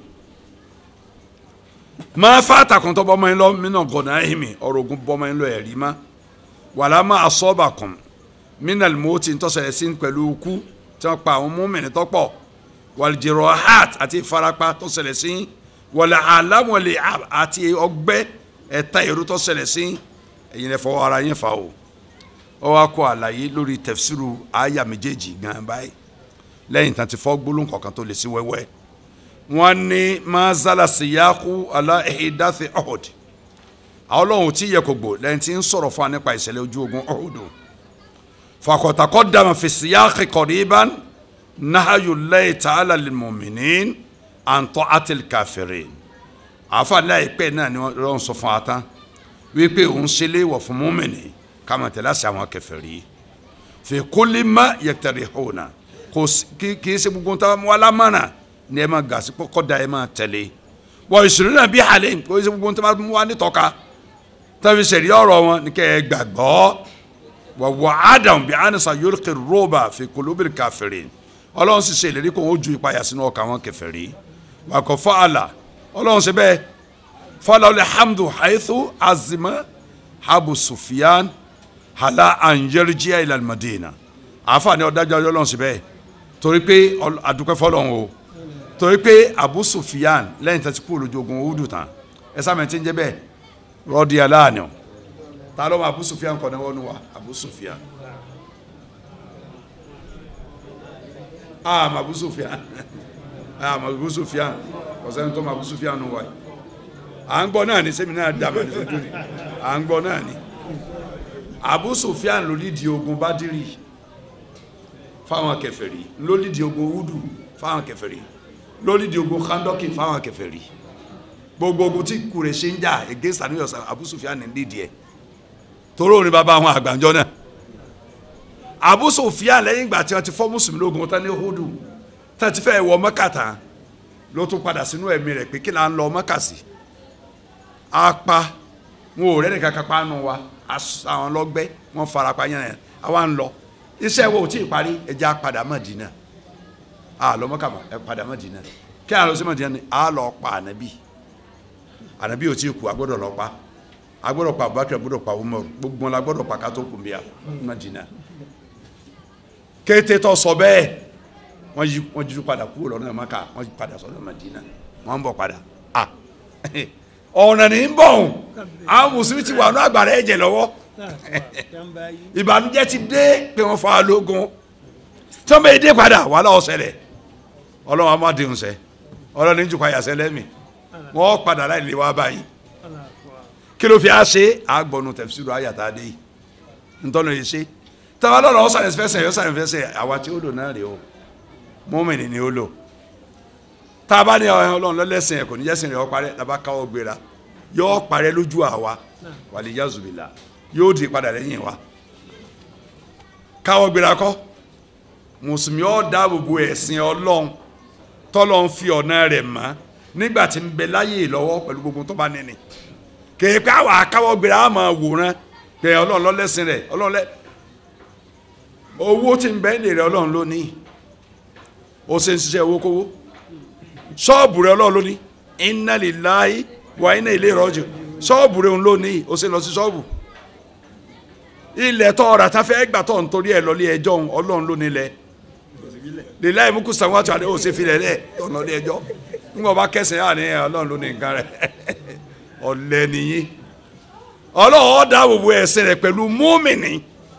máa fà àtàkùn tó bọ́mọ yín lọ mínà gọ̀nà ẹ̀hìnmí ọ̀rọ̀ ogun bọ́mọ yín lọ ẹ̀rí má wàlá má asọ́ọ̀bà kùn mínà mọ́tì ń tọ́sẹ̀lẹ̀ sí pẹ̀lú ikú tí wọ́n pa àwọn mọ́mìnì tọ́pọ̀ wàlìjẹ̀rọ̀ heart àti ìfarapa tọ́sẹ̀lẹ̀ sí wàlẹ̀ àlámọ̀lẹ̀ àti ọgbẹ́ ẹ̀ta èrò tọ́sẹ̀lẹ̀ sí ẹ̀yin lẹ fọwọ́ ara yín fa o ọ wá kọ àlàyé lórí tẹfsiru àyà méjèèjì gan báyìí lẹ́yìn tán ti fọ́ gbólóhùn kọ̀ọ̀kan tó lè sí wẹ́wẹ́ wọ́n ní mazala siyaku ala ehidathi ọ̀hùd àwọn ọlọ́run tí yẹ kò gbò lẹ́yìn tí ń sọ̀rọ̀ fún wa nípa ìṣẹ̀lẹ̀ ojú ogun ọ̀hùd fakọ̀tàkọ́ dàmà fi siyaki qariban nahayu layi ta'ala lil mu'minin an ta'atil kafirin àfààní àìpẹ́ náà ni wọ́n sọ fún wa tán wípé òun ṣe léèwọ̀ fún mọ́mìnì ká máa tẹ̀lé àṣà àwọn kèfèrí fi kulli ma yaktarihuna kò kì í ṣe gbogbo tá wà lámàrà ní ẹ máa gà sí kọ́kọ́ da ẹ máa tẹ̀lé wọ́n ìṣòro náà bí àlẹ́ kò í ṣe gbogbo tá wà nítọ́ka tàbí ṣẹ̀rí ọ̀rọ̀ wọn ní kẹ́ ẹ gbàgbọ́ wà wà ádàm bí anisa yulqi rọ́bà fi qulubil kafirin ọlọ́run sì ṣe ìlérí kó wọn ó ju ìpayà sínú ọkàn àwọn kèfèrí wà kọ́ fọ́ àlà ọlọ́run ṣe bẹ́ẹ̀ fọlọ alhamdu haythu azima abu sufyan hala anjẹrìjíà ilal madina àfààní ọdájọ Ọlọ́run síbẹ̀ torí pé àdúpẹ́ fọ́lọ́run o torí pé abu sufyan lẹ́yìn tí a ti kú olójú ogun owó dùn tán ẹ sáà mẹ́tí ń jẹ́ bẹ́ẹ̀ rọ́ọ̀dì aláàánú ta ló ma abu sufyan kọ́ ní wọ́n wa abu sufyan ah ma abu sufyan ah ma abu sufyan ọ̀sẹ̀ ń tọ́ ma abu sufyan nù wáyé à ń gbọ́ náà ní sẹ́mi náà dàbà ní sojú ni à ń gbọ́ náà ní. Abu Sufyan ló lídìí ogun Badiri fáwọn kèfèrí ló lídìí ogun Udu fáwọn kèfèrí ló lídìí ogun Khandoki fáwọn kèfèrí gbogbo ogun tí kure ṣe ń jà against àníyàn sàn Abu Sufyan ní lídìí ẹ̀ toró ní bàbá àwọn àgbàjọ náà Abu Sufyan lẹ́yìn ìgbà tí wọ́n ti fọ́ mùsùlùmí lógun tán ní Udu tán ti fẹ́ wọ Mẹ́kà tán ló tún padà sínú ẹ̀mí rẹ̀ pé kí là ń lọ mọ́kàsí apá wọn ò rẹ́ni kankan pa nù wa as- àwọn lọ́gbẹ́ wọn fara pa yẹn yẹn àwa ń lọ iṣẹ́ wo ò tí ì parí ẹja padà Mádínà a lọ mọ́kà mọ́ ẹ padà Mádínà kí a lọ sí Mádínà ni a lọ pa ànábì ànábì ò tí ì kú a gbọ́dọ̀ lọ pa a gbọ́dọ̀ pa Abubakar a gbọ́dọ̀ pa Umar gbogbo wọn la gbọ́dọ̀ pa ká tó kún bíyà Mádínà kété tó sọ bẹ́ẹ̀ wọ́n yí wọ́n jí padà kúrò lọ́nà mọ́kà wọ́n yí padà sọ́nà Mádínà wọ́n ń bọ̀ padà ah ọ̀nà ní ń bọ̀ ọ̀hún àwọn mùsùlùmí ti wà ní àgbàrá ẹ̀jẹ̀ lọ́wọ́ ìbànújẹ́ ti dé pé wọ́n fa lógun tí wọ́n bẹ dé padà wàhálà ó ṣẹlẹ̀ ọlọ́run á má dé nsẹ́ ọlọ́run ní jùkọ́ àyàsẹ́ lẹ́mì wọ́n padà láì lè wá báyìí kí ló fi á ṣe àgbọ̀nù tẹ̀síìrù àyàtà dé yìí ntọ́nà yìí ṣe tàbá lọ́rọ̀ ọ̀sán ẹ̀fẹ́sẹ̀ ọ̀sán ẹ̀fẹ́sẹ̀ àwa tí ó lò náà rè o mọ́mìnì ni ó lò tá a bá ní ọlọ́run lọ́lẹ́sìn ẹ̀ kò ní jẹ́sìn rẹ̀ ọ́ parẹ́ tá a bá káwọ́ gbéra yóò parẹ́ lójú àwa wàlẹ̀ yazubila yóò di padà lẹ́yìn wa káwọ́ gbéra kọ́ mùsùlùmí ọ̀ dáàbò bo ẹ̀sìn ọlọ́run tọ́lọ́ ń fi ọ̀nà rẹ̀ mọ́ nígbà tí ń bẹ láyè lọ́wọ́ pẹ̀lú gbogbo tó bá níní kéèké àwa káwọ́ gbéra á máa wòran pé ọlọ́run lọ́lẹ́sìn rẹ̀ ọlọ́run lẹ́ owó tí ń bẹ ní rẹ̀ ọlọ́run ló ní ó ṣe ń ṣiṣẹ́ owó kówó ṣọ́ọ̀bù rẹ̀ ọlọ́run ló ní inna lillahi wa inna ilayhi raji'un ṣọ́ọ̀bù rẹ̀ òun ló ní ó ṣe lọ sí ṣọ́ọ̀bù ilẹ̀ tọ́ ọ̀rà tá fẹ́ gbà tọ̀ nítorí ẹ̀ lọ́lé ẹjọ́ òun ọlọ́run ló nílẹ̀ lillahi mulku samawati wal ardi ó ṣe filẹ̀ lẹ̀ ọ̀nà ẹjọ́ ńgbọ́n bá kẹsàn-án yà ní ọlọ́run ló ní nǹkan rẹ̀ ọ̀lẹ́ nìyí ọlọ́run ó dáàbò bo ẹ̀sìn rẹ̀ pẹ̀lú múmìnì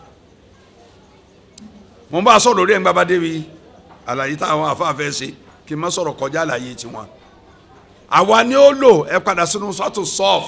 mo bá sọ̀rọ̀ lórí ẹ̀ ń gbábá débi àlàyé táwọn afáfẹ́ ṣe kí n má sọ̀rọ̀ kọjá àlàyé tiwọn àwa ni ó lò ẹ padà sínú sọ́tò sọ́ọ̀f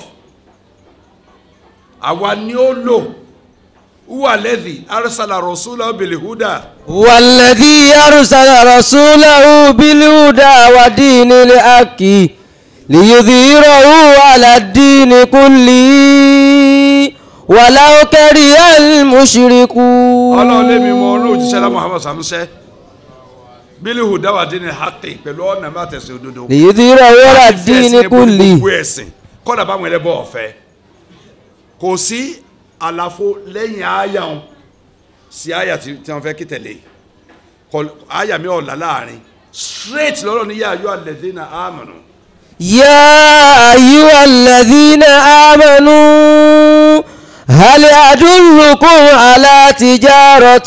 àwa ni ó lò wúwà lẹ́dí arsala rọ̀ṣúlá bil huda والذي أرسل رسوله بالهدى ودين الحق ليظهره على الدين كله ولو كره المشركون ọlọ́run lé mi mọ ọlọ́run òjíṣẹ́ lá Muhammad samusẹ́ bil huda wà dín ní haqi pẹ̀lú ọ̀nà bá tẹ̀sí òdodo ليظهره على láti fi الدين ẹ̀sìn ẹbọ ní كله gbogbo ẹ̀sìn kọ́dà báwọn ẹlẹ́bọ ọ̀fẹ́ kò sí àlàfo lẹ́yìn àyà wọn sí àyà tí tí wọ́n fẹ́ kí tẹ̀lé Kọ- àyà mi ọ̀la láàrin straight lọ́rọ̀ ní yáa yọ alladhina amanu يا أيها الذين آمنوا هل أدلكم على تجارة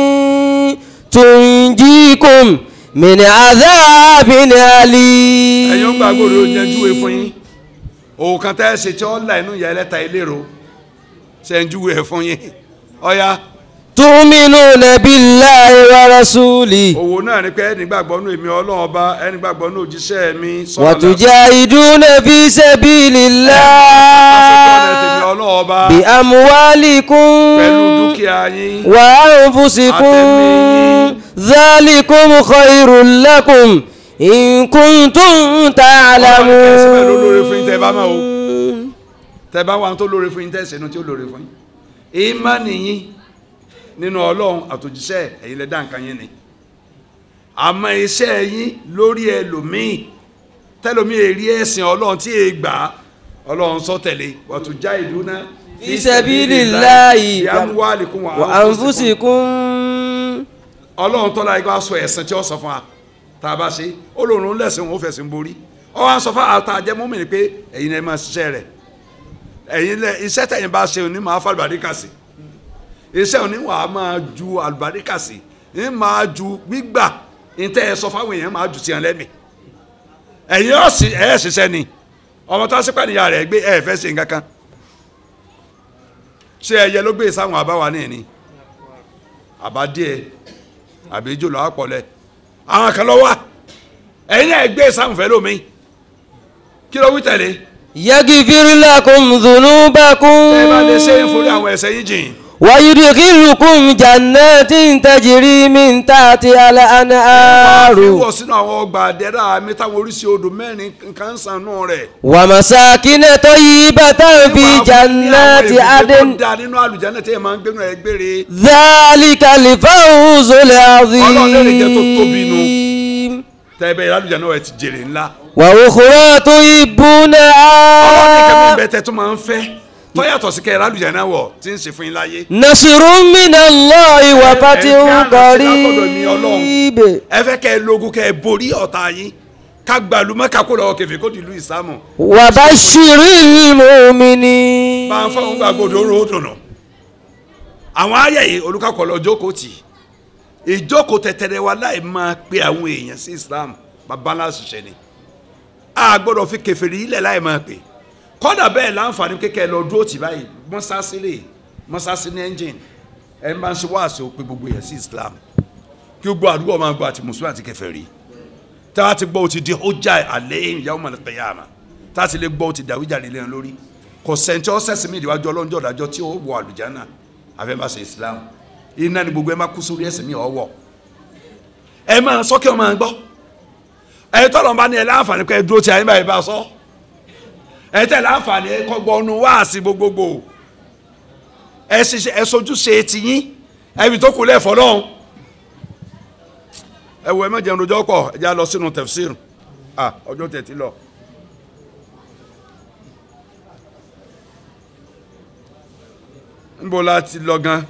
تنجيكم من عذاب أليم ẹ̀yin ó gbàgbọ́ rẹ̀ ó yanjúwe fún yín òòkan tẹ́ ẹ ṣe tí ó là inú ìyá ẹlẹ́ta ìlérò ṣe ń júwe ẹ̀ fún yín ọ̀ya تؤمنون بالله ورسوله òwò náà ni pé ẹni gbàgbọ́ nù èmi ọlọ́run ọba ẹni gbàgbọ́ nù òjíṣẹ́ mi sọ́ọ̀lá وتجاهدون في سبيل pásítọ̀ tèmi الله ọlọ́run ọba بأموالكم pẹ̀lú dúkìá yín وأنفسكم أتمي. ذلكم خير لكم إن كنتم Ọlọ́run kẹsì bẹ́ẹ̀ ló lóore fún yín tẹ́ ẹ bá máa o. تعلمون tẹ́ bá wà tó lóore fún yín tẹ́ ṣẹ̀nu tí ó lóore fún yín ìmánì yín nínú ọlọ́run àtòjíṣẹ́ ẹ̀yin lẹ dá nǹkan yín ni àmọ́ iṣẹ́ yín lórí ẹlòmíì tẹlomi èrí ẹ̀sìn ọlọ́run tí èé gbà á ọlọ́run sọ tẹ̀lé wàtújá ìdúná في سبيل الله yàmúwálìkún wà وأنفسكم ọlọ́run tọ́lá yìí wá sọ ẹ̀sìn tí ó sọ fún wa tá a bá ṣe olóòrùn lẹ́sìn òun ó fẹ̀sìn borí ọ wá sọ fún ata ajẹmọ́mì ni pé ẹ̀yin ẹ̀ máa ṣiṣẹ́ rẹ̀ ẹ̀yin lẹ iṣẹ́ tẹ̀yin bá ṣe òní máa fa àlùbáríkà sí iṣẹ́ òní wà á máa ju àlùbáríkà sí ní máa ju gbígbà ìtẹ́ ẹ sọ fáwọn èèyàn máa ju tiẹ̀ lẹ́mì ẹ̀yin ọ̀ sì ẹ̀ ṣiṣẹ́ ni ọmọ tó ṣe pàdéyà rẹ̀ gbé ẹ̀ fẹ́ ṣe nǹkan kan ṣé ẹyẹ ló gbé sáwọn àbáwa ní ìní àbá díẹ̀ àbí jòló àpọ̀lẹ̀ àwọn kan lọ wá ẹ̀yin náà gbé sáǹfẹ́ lómi kí ló wí tẹ̀lé يغفر لكم ذنوبكم ẹ bá lè ṣe é forí àwọn ẹ̀ṣẹ̀ yín jìn ويدخلكم جنات تجري من تحتها الأنهار fi wọ̀ sínú àwọn ọgbà àdẹ́rà mi táwọn oríṣi odò mẹ́rin kan sànú rẹ̀ ومساكن طيبة في جنات عدن da nínú àlùjáná tí ẹ máa ń gbénu ẹ gbére ذلك الفوز Ọlọ́run lè jẹ́ tó tóbi العظيم tẹ́ẹ̀bẹ́ ìrádùjá náà ẹ ti jèrè ńlá وأخرى ọlọ́run ní kẹ́mi تحبونها bẹ́ẹ̀ tẹ́ tó máa ń fẹ́ tọ́yàtọ̀ sí kẹ́ ìrádùjá náà wọ̀ tí ń ṣe fún yín láyé نصر من الله وفتح ẹ- ẹ- ẹ- قريب ẹ fẹ́ kẹ́ ẹ lógun kẹ́ ẹ borí ọ̀tá yín ká gbàlú mẹ́ka kó lọ́wọ́ kẹfẹ́ kó di ìlú ìsámù وبشر المؤمنين bá ń fọwọ́n gbàgbọ́dọ̀ oró dùnà àwọn ayé yìí olùkọ́kọ́ lọ jókòó tì ìjókòó tẹ̀tẹ̀rẹ̀ wa láì máa pe àwọn èèyàn sí Islam bàbá ńlá ṣiṣẹ́ ni a gbọ́dọ̀ fi kèfèrí ilẹ̀ láì máa pè kọ́dà bẹ́ẹ̀ láǹfààní kékeré lọ dúró tì báyìí mọ́sáàsì rè mọ́sáàsì ní ẹ́ńjìn ẹ̀ ń bá ń ṣe wáàsí ó pe gbogbo èèyàn sí Islam kí gbogbo àdúgbò máa gbọ́ àti mùsùlùmí àti kèfèrí tá a ti gbọ́ ó ti di ọjà àlẹ́ ìyàwó mọ̀lẹ́pẹ̀yàmà tá a ti lè gbọ́ ó ti dàwíjàre lẹ́yìn lórí kò sẹ́ńtì ọ́sẹ̀sì mi ìdíwájú ọlọ́njọ́ ọ̀dájọ́ tí ó wọ àlùjáná àfẹ́ máa ṣe Islam iná ni gbogbo ẹ máa kú sórí ẹ̀sìn mi ọ̀wọ́ ẹ máa sọ kí ọ máa gbọ́ ẹ tọ́lọ̀ bá ní ẹ láǹfààní pé ẹ dúró tí ayé báyìí bá sọ ẹ tẹ̀ láǹfààní ẹ kọ́ gbọ́ ọnu wáàsí gbogbogbò ẹ ṣiṣẹ́ ẹ sojú ṣe tiyín ẹ fi tó kù lẹ́ẹ̀fọ́ náà ẹ wo ẹ má jẹun lójọ́ pọ̀ ẹ já lọ sínú tafsir ah ọjọ́ tẹ̀ ti lọ. nbọ la ti lọ gan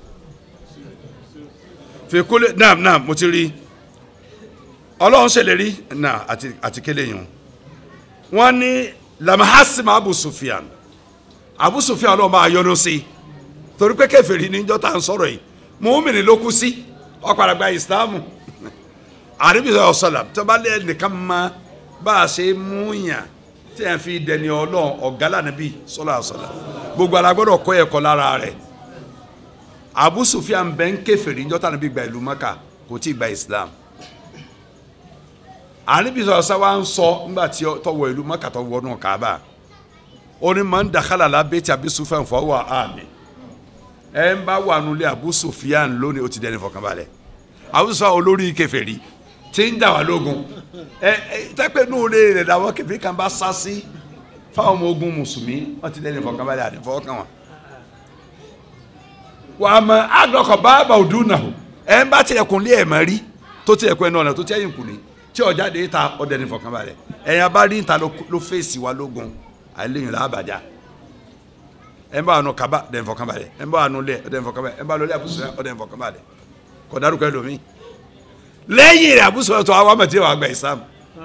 fèkúlẹ̀ naam naam mo ti rí ọlọ́run ṣèlérí náà àti àti kélé yìí wọ́n ní lamahasima abu sufiyan abu sufiyan ọlọ́run bá yọ́nú sí i torí pé kèfèrí níjọ́ tá à ń sọ̀rọ̀ yìí mùmínì ló kú sí ọ̀padà gba ìsìlámù àríbísọ̀ ọ̀sọ̀là tó bá lé nìkan ma bá a ṣe mú yàn tí a fi dẹni ọlọ́run ọ̀gá lànàbí sọ́lá ọ̀sọ̀là gbogbo ara gbọ́dọ̀ kọ́ ẹ̀kọ́ lára rẹ̀ Abu Sufyan bẹ́ ń kèfèrí níjọ́ tá nàbí gba ìlú Maka kò tí ì gba Islam àríbísọ̀ ọ̀sá wa ń sọ nígbà tí ó tọwọ́ ìlú Maka tọwọ́ náà Kaaba ó ní man dakhala la bayti Abi Sufyan fa huwa amin ẹ ń bá wà nulẹ̀ Abu Sufyan lónìí ó ti dẹni fọkànbalẹ̀ Abu Sufyan olórí kèfèrí tí ń dà wá lógun ẹ ẹ tẹ́pẹ́ nù lè rẹ̀ làwọn kẹfì kan bá sá sí fáwọn ọmọ ogun mùsùlùmí wọ́n ti dẹ́ni fọkànbalẹ̀ àti fọkàn wọn. wà á mọ àgbọ̀kọ̀ báàbà òdùn náà ẹ ń bá tilẹ̀kùn lé ẹ̀ mọ́ rí tó tilẹ̀kùn ẹ̀ náà tó tẹ́yìn kùnì tí ọjà dé ta ọdẹ ní fọkànbalẹ̀ ẹ̀yìn abá rí níta ló fèsì wa lógun àìlèyìn làbàjá ẹ̀ ń bá àánú kaba ọdẹ ní fọkànbalẹ̀ ẹ̀ ń bá àánú lẹ̀ ọdẹ ní fọkànbalẹ̀ ẹ̀ ń bá lọlé àbúṣe ọdẹ ní fọkànbalẹ̀ kọ̀ dárúkọ ẹlòmíì lẹ́yìn rẹ̀ àbúsọ̀rọ̀ tó àwọn àmọ̀tí wà gba ìsàmù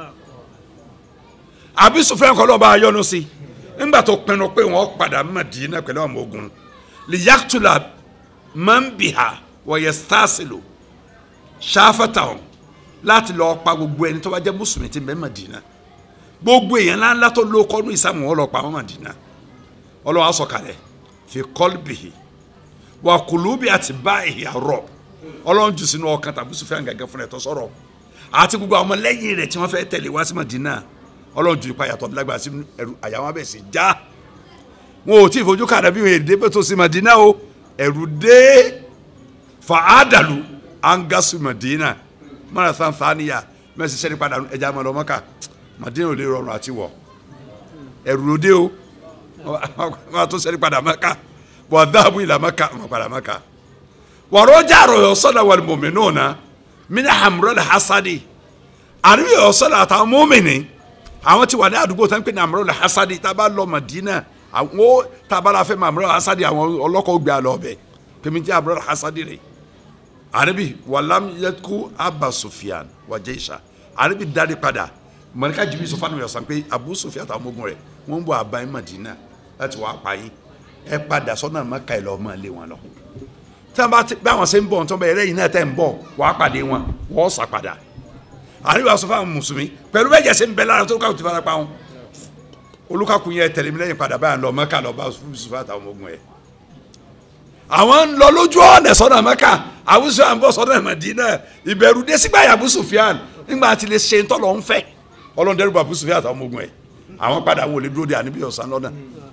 àbísọ̀fẹ́ kọ́ lọ́ba ayọ́nu sí nígbà tó pinnu pé wọ́n padà Mádínà pẹ̀lú àwọn ogun lìyàtúlà mọ́nbìhà wọ̀nyẹ stásìlò ṣáfàtàwọn láti lọ́ọ́ pa gbogbo ẹni tó bá jẹ́ mùsùlùmí tí ń bẹ Mádínà gbogbo èèyàn ńláńlá tó ló kọ́nu ìsàmù wọn lọ́ọ́ pa wọn Mádínà ọlọ́wọ́ sọ̀kalẹ̀ fi kọ́lbìhì wà kùlùbì àti báyìí àrọ̀ ọlọ́run jù sínú ọkàn tàbí sùfẹ́ gẹ́gẹ́ fún ẹ̀tọ́ sọ̀rọ̀ àti gbogbo àwọn ọmọlẹ́yìn rẹ̀ tí wọ́n fẹ́ tẹ̀lé wá sí Madina ọlọ́run jù ipa yàtọ̀ lágbára sí ẹ̀rù àyà wọn bẹ̀ sí já wọn ò tí ì fojú kàdà bí wọn èdè bẹ́ẹ̀ tó sí Madina o ẹ̀rù dé fa àdàlù angasu Madina mọ́ra sanfàníyà mẹ́sì sẹ́ni padà ẹja mọ́ lọ́mọ́ká Madina ò lè rọrùn àti wọ̀ ẹ̀rù ló dé o wọ́n tó sẹ́ni padà mọ́ká wọ́n dáàbò ìlà mọ́ká wọ́n padà mọ́ká wàrọ̀jà rọ̀ sọ́dà wà ní mọ̀mìnú na mini hamurọ̀ la hasadi àríwí yọ̀ sọ́dà àtàwọn mọ́mìnì àwọn tí wà ní àdúgbò tó ń pè ní hamurọ̀ la hasadi tá a bá lọ Madina àwọn tá a bá la fẹ́ mọ hamurọ̀ la hasadi àwọn ọlọ́kọ̀ gbé alọ́ bẹ̀ pèmí jẹ́ hamurọ̀ la hasadi rẹ̀ àríwí wàlám yẹku Abba Sufyan wà jẹ́ ìṣà àríwí dárí padà mọ̀nìkà jìbì sọ fanu yọ̀sán pé Abu Sufyan àtàwọn ọmọ rẹ̀ wọ́n ń bọ̀ àbáyé Madina láti wàá pa yín ẹ padà sọ́nà Mẹ́kà ẹ̀ lọ́ọ́ mọ́ lé wọn lọ tí wọn bá ti bí àwọn ṣe ń bọ̀ tí wọn bẹ ẹlẹ́yìn náà tẹ̀ ń bọ̀ wàá pàdé wọn wọ́n sà padà àríwá sọ fáwọn mùsùlùmí pẹ̀lú bẹ́ẹ̀ jẹ́sẹ̀ ń bẹ lára tó káwọn ti fara pa wọn olùkàkùn yẹn tẹ̀lé mi lẹ́yìn padà báyà lọ mẹ́ka lọ bá sùfà àtàwọn ọmọ ogun yẹn àwọn ń lọ lójú ọ̀nà sọ́nà mẹ́ka àwùjọ à ń bọ̀ sọ́nà Mádínà ìbẹ̀rù dé sígbà yà Abu Sufyan nígbà tí lè ṣe ń tọ́lọ̀ ń fẹ́ ọlọ́run dẹ́rù bá Abu Sufyan àtàwọn ọmọ ogun yẹn àwọn padà wọlé dúró de àníbí ọ̀sán lọ́nà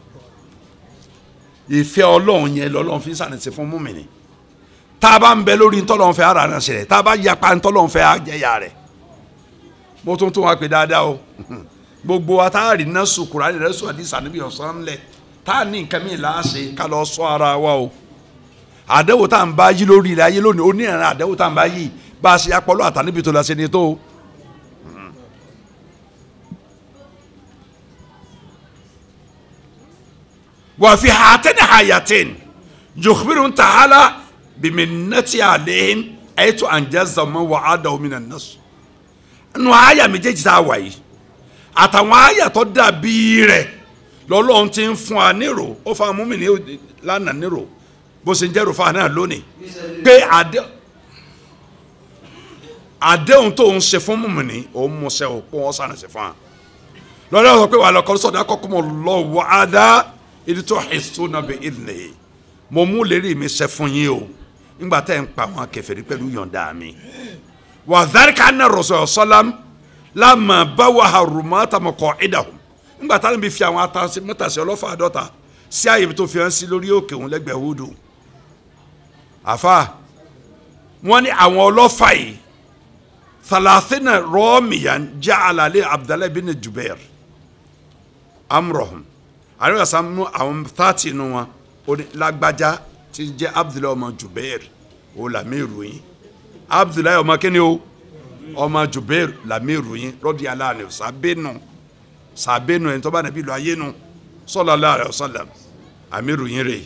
ìfẹ́ ọlọ́run yẹn lọ́lọ́run fi ń sànìsí fún múmìnì tá a bá ń bẹ lórí ntọ́lọ́run fẹ́ ara rẹ̀ ṣẹlẹ̀ tá a bá yapa ntọ́lọ́run fẹ́ àjẹyà rẹ̀ mo tún tún wá pé dáadáa o gbogbo wa tá a rí iná sùn kúrò àdìrẹ́ sùn àdìsá níbi ọ̀sán lẹ̀ tá a ní nǹkan mìíràn láàṣẹ ká lọ sọ ara wa o àdẹ́wò tá à ń bá yí lórí ilẹ̀ ayé lónìí oníran àdẹ́wò tá à ń bá yí bá a ṣe apọ́lọ́ àtàníbi tó la ṣe ni tó wà fi hàtẹ́ni hayatin yukhbiru ta'ala biminati alehin ayétu anjaza ma wà á dàwọ́ mina nasu nù àyà méjèèjì tá a wà yìí àtàwọn àyà tó dàbí rẹ̀ lọ́lọ́run ti ń fún wa nírò ó fa mú mi ní lánàá nírò bó ṣe ń jẹ́rò fún wa náà lónìí pé àdé àdéhùn tó ń ṣe fún mùmìnì òun mú ṣe òpó wọn sànà ṣe fún wa lọ́dọ̀ sọ pé wà lọ́kọ́ sọ̀dọ̀ akọ́kọ́ mọ̀ lọ wà á dá ibi tó hìsó náà bẹ ìdílé mo mú lérí mi ṣe fún yín o nígbà tẹ́ ń pa àwọn kèfèrí pẹ̀lú yọ̀ǹda mi wà dárìkà náà rọ̀ṣọ̀ sọ́lám lámà báwa harumá tamọ̀kọ̀ ìdáhùn nígbà táwọn bí fi àwọn atasi mọ́tàsí ọlọ́fà àdọ́ta sí àyè tó fi hàn sí lórí òkè òun lẹ́gbẹ̀ẹ́ húdù àfa wọ́n ní àwọn ọlọ́fà yìí thalathina rọ́ọ̀mìyàn jẹ́ àlàlẹ́ abdullahi bin jubair amrohun àríwá sàmú àwọn thirty nù wọn ó ní lágbájá tí ń jẹ́ abdullahi ọmọ jubair ó làmírù yín abdullahi ọmọ kíni o ọmọ jubair làmírù yín rọ́dí aláàánú sàbẹ́nù sàbẹ́nù ẹni tó bá nàbí lu ayé nu sallallahu alaihi wasallam amiru yín rè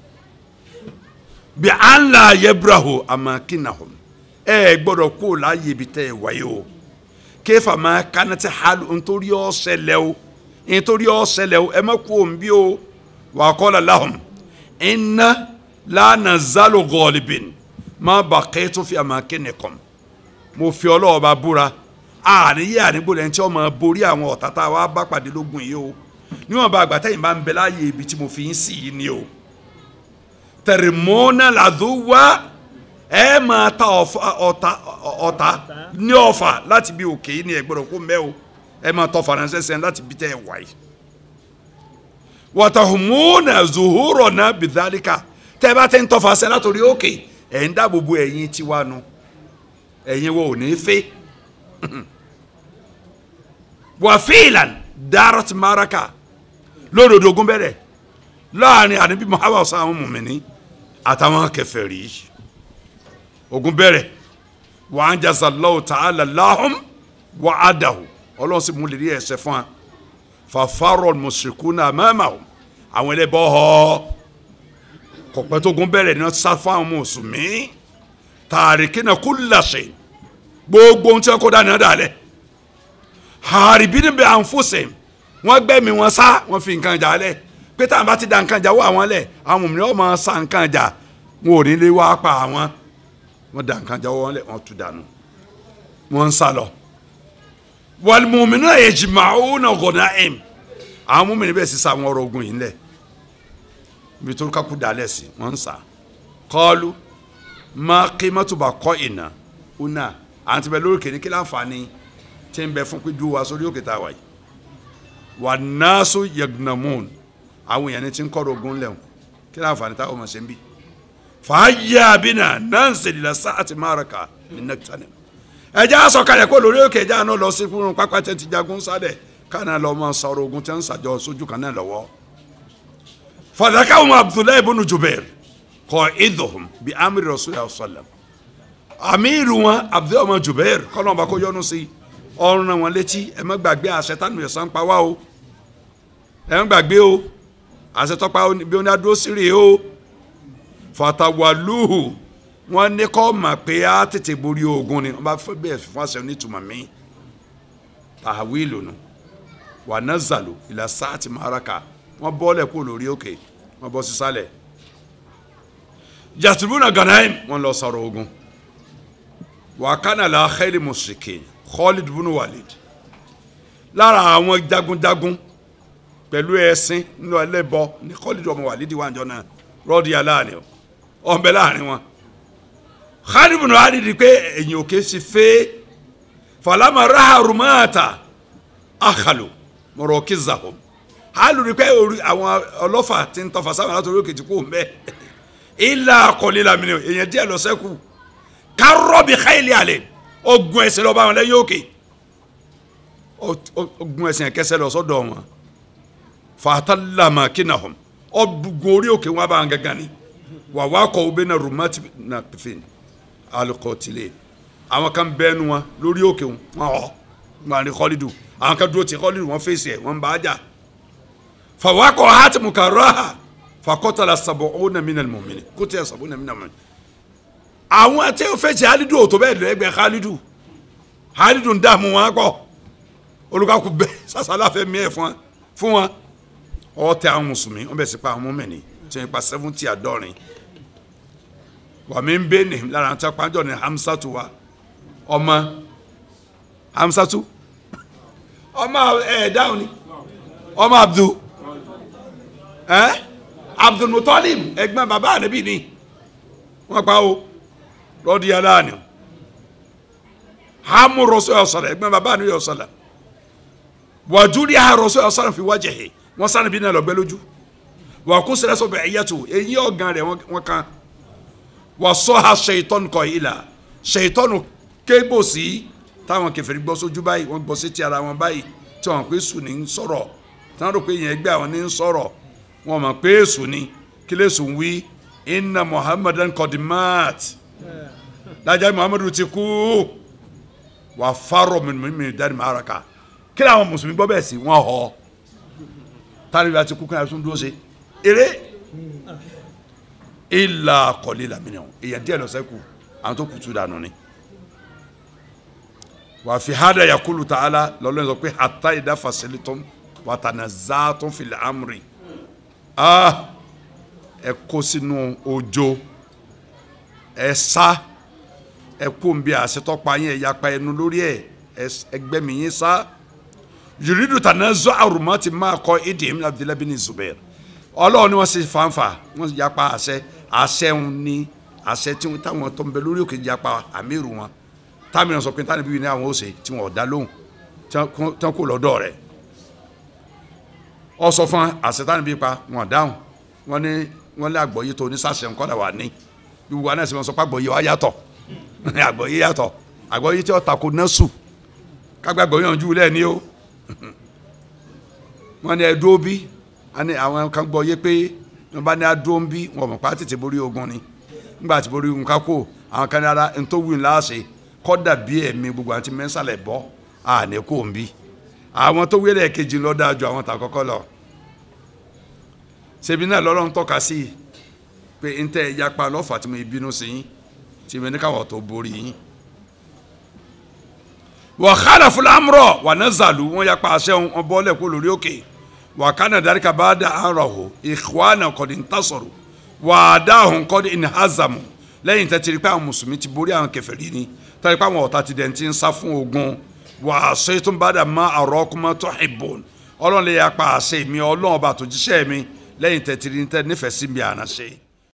bí à ń la yebrahu amakinahum ẹ ẹ gbọ́dọ̀ kó o láàyè ibi tẹ ẹ wáyé o kéfà máa kánátì hali nítorí ọ ṣẹlẹ̀ o nítorí ọ ṣẹlẹ̀ o ẹ má kó o ń bí o wà á kọ́lá lahum inna la nazalu ghalibin má baqitu fi amakinikum mo fi ọlọ́wọ́ bá búra àníyé àníbò lẹ́yìn tí wọ́n máa borí àwọn ọ̀tá tá a wá bá pàdé lógun yìí o níwọ̀n bá àgbà tẹ́yìn bá ń bẹ láàyè ibi tí mo fi ń sí yìí ni o tẹ̀rìmọ́nà làdúwà ẹ máa ta ọ̀tá ọ̀tá ní ọ̀fà láti bí òkè yìí ni ẹ gbọ́dọ̀ kó mẹ́ o ẹ máa tọ́ faransé sẹ́yìn láti bí tẹ́ ẹ wáyé wàtàhùmọ́nà zuhurọ̀ náà bìdálíkà tẹ́ ẹ bá tẹ́ ń tọ́fà sẹ́ látòrí òkè ẹ̀ ń dáàbò bo ẹ̀yìn tiwa nu ẹ̀yin wo ò ní fẹ́ wàfíìlàn darat maraka lódodo ogun bẹ̀rẹ̀ láàrin àníbí muhammad sàwọn mùmíní àtàwọn kèfèrí ogun bẹ̀rẹ̀ wà á jásà lọ́wọ́ ta'ala lahum wà á dàhù ọlọ́run sì mú lè rí ẹsẹ̀ fún wa fàfàrọ̀ mushrikuna amamahum àwọn ẹlẹ́bọ̀ họ kọ̀pẹ́ tó gun bẹ̀rẹ̀ ní wọ́n sá fún àwọn mùsùlùmí tàríkínà kulla shay gbogbo ohun tí wọ́n kó dání náà dàlẹ́ haribini bẹ ànfọsẹ wọn gbẹmí wọn sá wọn fi nǹkan jà lẹ pé táwọn bá ti da nǹkan jà wọ àwọn lẹ àwọn mìíràn máa sa nǹkan jà wọn ò ní lè wá pa àwọn wọn da nǹkan jà wọn lẹ wọn tú dànù wọn ń sá lọ wàlmùmínú ẹ̀jìmáwó náà gọ̀nà ẹ̀m àwọn múmìnir bẹ́ẹ̀ sísá àwọn ọ̀rọ̀ ogun yìí lẹ̀ bí tó kákú dalẹ̀ sí wọn ń sá kọ́ọ́lù má kí mọ́tòbà kọ́ ìnà ọ̀nà àti bẹ́ẹ̀ lórí kìíní kí láǹfààní tí ń bẹ fún pé dúró wa sórí òkè tá a wà yìí wà náàsó yagnamun àwọn èèyàn ní ti ń kọ́ ogun lẹ́wọ̀n kí láǹfààní àǹfààní táwọn ọmọ ṣe ń bì fàáyà àbínà náà ń sèlélà sáàtì máraka ní nẹ́kítánì ẹjẹ́ àsọkalẹ̀ kó lórí òkè ẹjẹ́ àná lọ sí fún pápá tẹ́ ti jagun sádẹ̀ káná lọ mọ sọ̀rọ̀ ogun tẹ́ ń sàjọ sójú kan náà lọ́wọ́ fàdákàwọn abdullahi ibùnú jubair kọ idhum bí amiri rasulillah sallam amiru wọn abdullahi ọmọ jubair kọ́nà ọba kó yọnu sí ọrùn náà wọn létí ẹ má gbàgbé àṣẹ tánu ẹ̀sán pa wá o ẹ má gbàgbé o àṣẹ tọ́pa bí ó ní adúró sí rèé o fatawaluhu wọn ní kọ́ mà pé á tètè borí ogun ni wọn bá fẹ́ bẹ́ẹ̀ fún àṣẹ onítùmọ̀ mi tàwílù nù wà nazalu ìlà sáàtì maraka wọn bọ́lẹ̀ kó lórí òkè wọn bọ́ sísàlẹ̀ jasubuna ganaim wọn lọ sọ̀rọ̀ ogun wà kánà la khayri musikin Khalid bunu Walid lára àwọn jagunjagun pẹ̀lú ẹ̀sìn nínú ẹlẹ́bọ ní Khalid ọmọ Walid wà jọ náà rọ́ọ̀dì aláàánú ọ̀nbẹ láàrin wọn Khalid bunu Walid pé ẹ̀yìn òkè sì fẹ́ falama raha rumata akhalu mọ̀rọ̀kì zahom hali rí pé àwọn ọlọ́fà ti ń tọfà sáwọn látòrí òkè tí kò mbẹ́ ilà akọ̀lẹ́ lamini èèyàn díẹ̀ lọ sẹ́kù kárọ́bì xayili alẹ́ ogun ẹsẹ̀ lọ́ba wọn lẹ́yìn òkè ogun ẹsẹ̀ kẹsẹ̀ lọ sọ́dọ̀ wọn fatalama kinahum ọdún orí òkè wọn bá wọn gángan ni wà wá kọ́ ọ bẹ́ẹ̀ na rumati na pefin alikọtile àwọn kan bẹ́ẹ̀ nu wọn lórí òkè wọn ọ̀ wọn ni kọ́lidu àwọn kan dúró ti kọ́lidu wọn fèsì ẹ̀ wọn bá a jà fawakọ̀ hati mukaraha fakọ́tàlá sàbọ̀ ọ̀nà mi nàní mọ̀mìnì kó tẹ̀ sàbọ̀ ọ̀nà mi nàní mọ̀mìnì. àwọn tí ó fẹ́ jẹ́ halidu ò tó bẹ́ẹ̀ lẹ́gbẹ̀ẹ́ halidu halidu ń dààmú wọn kọ́ olùkàkú bẹ́ẹ̀ sàṣàlà fẹ́ mi ẹ̀ fún wọn fún wọn ọ tẹ àwọn mùsùlùmí wọn bẹ sí pa àwọn mọ́mẹ́ni tí wọ́n pa seventy àdọ́rin wà mí ń bẹ́ ní lára àti apájọ ní hamsatu wa ọmọ hamsatu ọmọ ẹ̀ dáhùn ni ọmọ abdul ẹ abdul mutalib ẹ̀gbọ́n bàbá ànábì ni wọ́n pa o lọ́dí aláàánú hamu rọ́sọ̀ ọ̀sọ̀rọ̀ ẹ̀gbọ́n bàbá ànábì ọ̀sọ̀rọ̀ wàjúrí àròsọ ọ̀sán fi wájẹ̀ yìí wọ́n sáré bí náà lọ́gbẹ́ lójú wà kó sẹ́rẹ́ sọ bẹ̀ ẹ̀yẹ́ tó eyín ọ̀gán rẹ̀ wọ́n kan wà sọ ha ṣèyítọ́nù kọ yìí la ṣèyítọ́nù kébò sí táwọn kèfèrí gbọ́ sójú báyìí wọ́n gbọ́ sí ti ara wọn báyìí tí wọ́n pé sùn ní ń sọ̀rọ̀ tí wọ́n rò pé yẹn gbé àwọn ní ń sọ̀rọ̀ wọ́n mọ̀ pé sùn ní kí lè sùn wí inna muhammadan kọ́dìmáàt lájà muhammadu ti kú wà fárọ̀ mímí dárí màraka kí ni àwọn mùsùlùmí gbọ́ bẹ́ẹ̀ sí wọ́n họ tani bá ti kú kí ni a tún dúró ṣe eré ìlà kọ̀lé làmìnà èèyàn díẹ̀ lọ́sẹ̀ kù àwọn tó kùtù dànù ni wà fi hádà yakulu ta'ala lọ́lọ́ sọ pé hàtà ìdá fasilitum wà tànà záàtún fil amri ah ẹ kó sínú òjò ẹ sá ẹ kó n bí àṣetọ́pa yín ẹ yapa ẹnu lórí ẹ ẹgbẹ́ mi yín sá yuridu tanazu arumati máa kọ idim abdullahi bin zubair ọlọ́run ni wọ́n ṣe fanfa wọ́n yapa àṣẹ àṣẹ ń ní àṣẹ tí wọ́n táwọn tó ń bẹ lórí òkè yapa àmírù wọn táwọn sọ pé táwọn ibi ní àwọn ó ṣe tí wọ́n dá lóhùn tí wọ́n kó lọ́dọ̀ rẹ̀ ọ sọ fún àṣẹ táwọn ibi pa wọ́n dáhùn wọ́n ní wọ́n lé àgbọ̀yé tó ní sàṣẹ nǹkan wà ní gbogbo wa náà sì wọ́n sọ pé àgbọ̀yé wa yàtọ̀ àgbọ̀yé yàtọ̀ àgbọ̀yé tí wọ́n tako náà sùn kágbàgbọ̀ yànjú lẹ́ni o wọ́n ní ẹdúró bí àwọn kan gbọ́ yé pé wọ́n bá ní adúró bí wọ́n mọ̀ pa tètè borí ogun ni nígbà tí borí ogun ká kó àwọn kan ní ara ntòwú ńlá ṣe kọ́dà bí ẹ̀mí gbogbo àti mẹ́sàlẹ̀ bọ́ àní kò ń bí àwọn tó wílẹ̀ kejì lọ dáa ju àwọn tà kọ́kọ́ lọ ṣebí náà lọ́lọ́run tọ́ka sí i pé n tẹ́ yapa lọ́fà tí mo bínú sí yín tí mo ní káwọ̀ tó borí yín wà kánà fúlámùrọ̀ wà náà zàlù wọn yapa àṣẹ wọn bọ́lẹ̀ kó lórí òkè wà kánà dáríkà bá dà àràhò ìkwánà kọ́ni ń tàṣọ̀rọ̀ wà á dáhùn kọ́ni ń hazamu lẹ́yìn tẹ́ ti rí pé àwọn mùsùlùmí ti borí àwọn kèfèrí ni tẹ́ rí pé àwọn ọ̀tá ti dẹ̀ ti ń sá fún ogun wà á sọ ètò bá dà má àrọ́ kúmọ́ tó ìbòn ọlọ́run lè yapa àṣẹ mi ọlọ́run ọba àtòjíṣẹ́ mi lẹ́yìn tẹ́ ti rí tẹ́ nífẹ̀ẹ́ sí mi àná ṣe.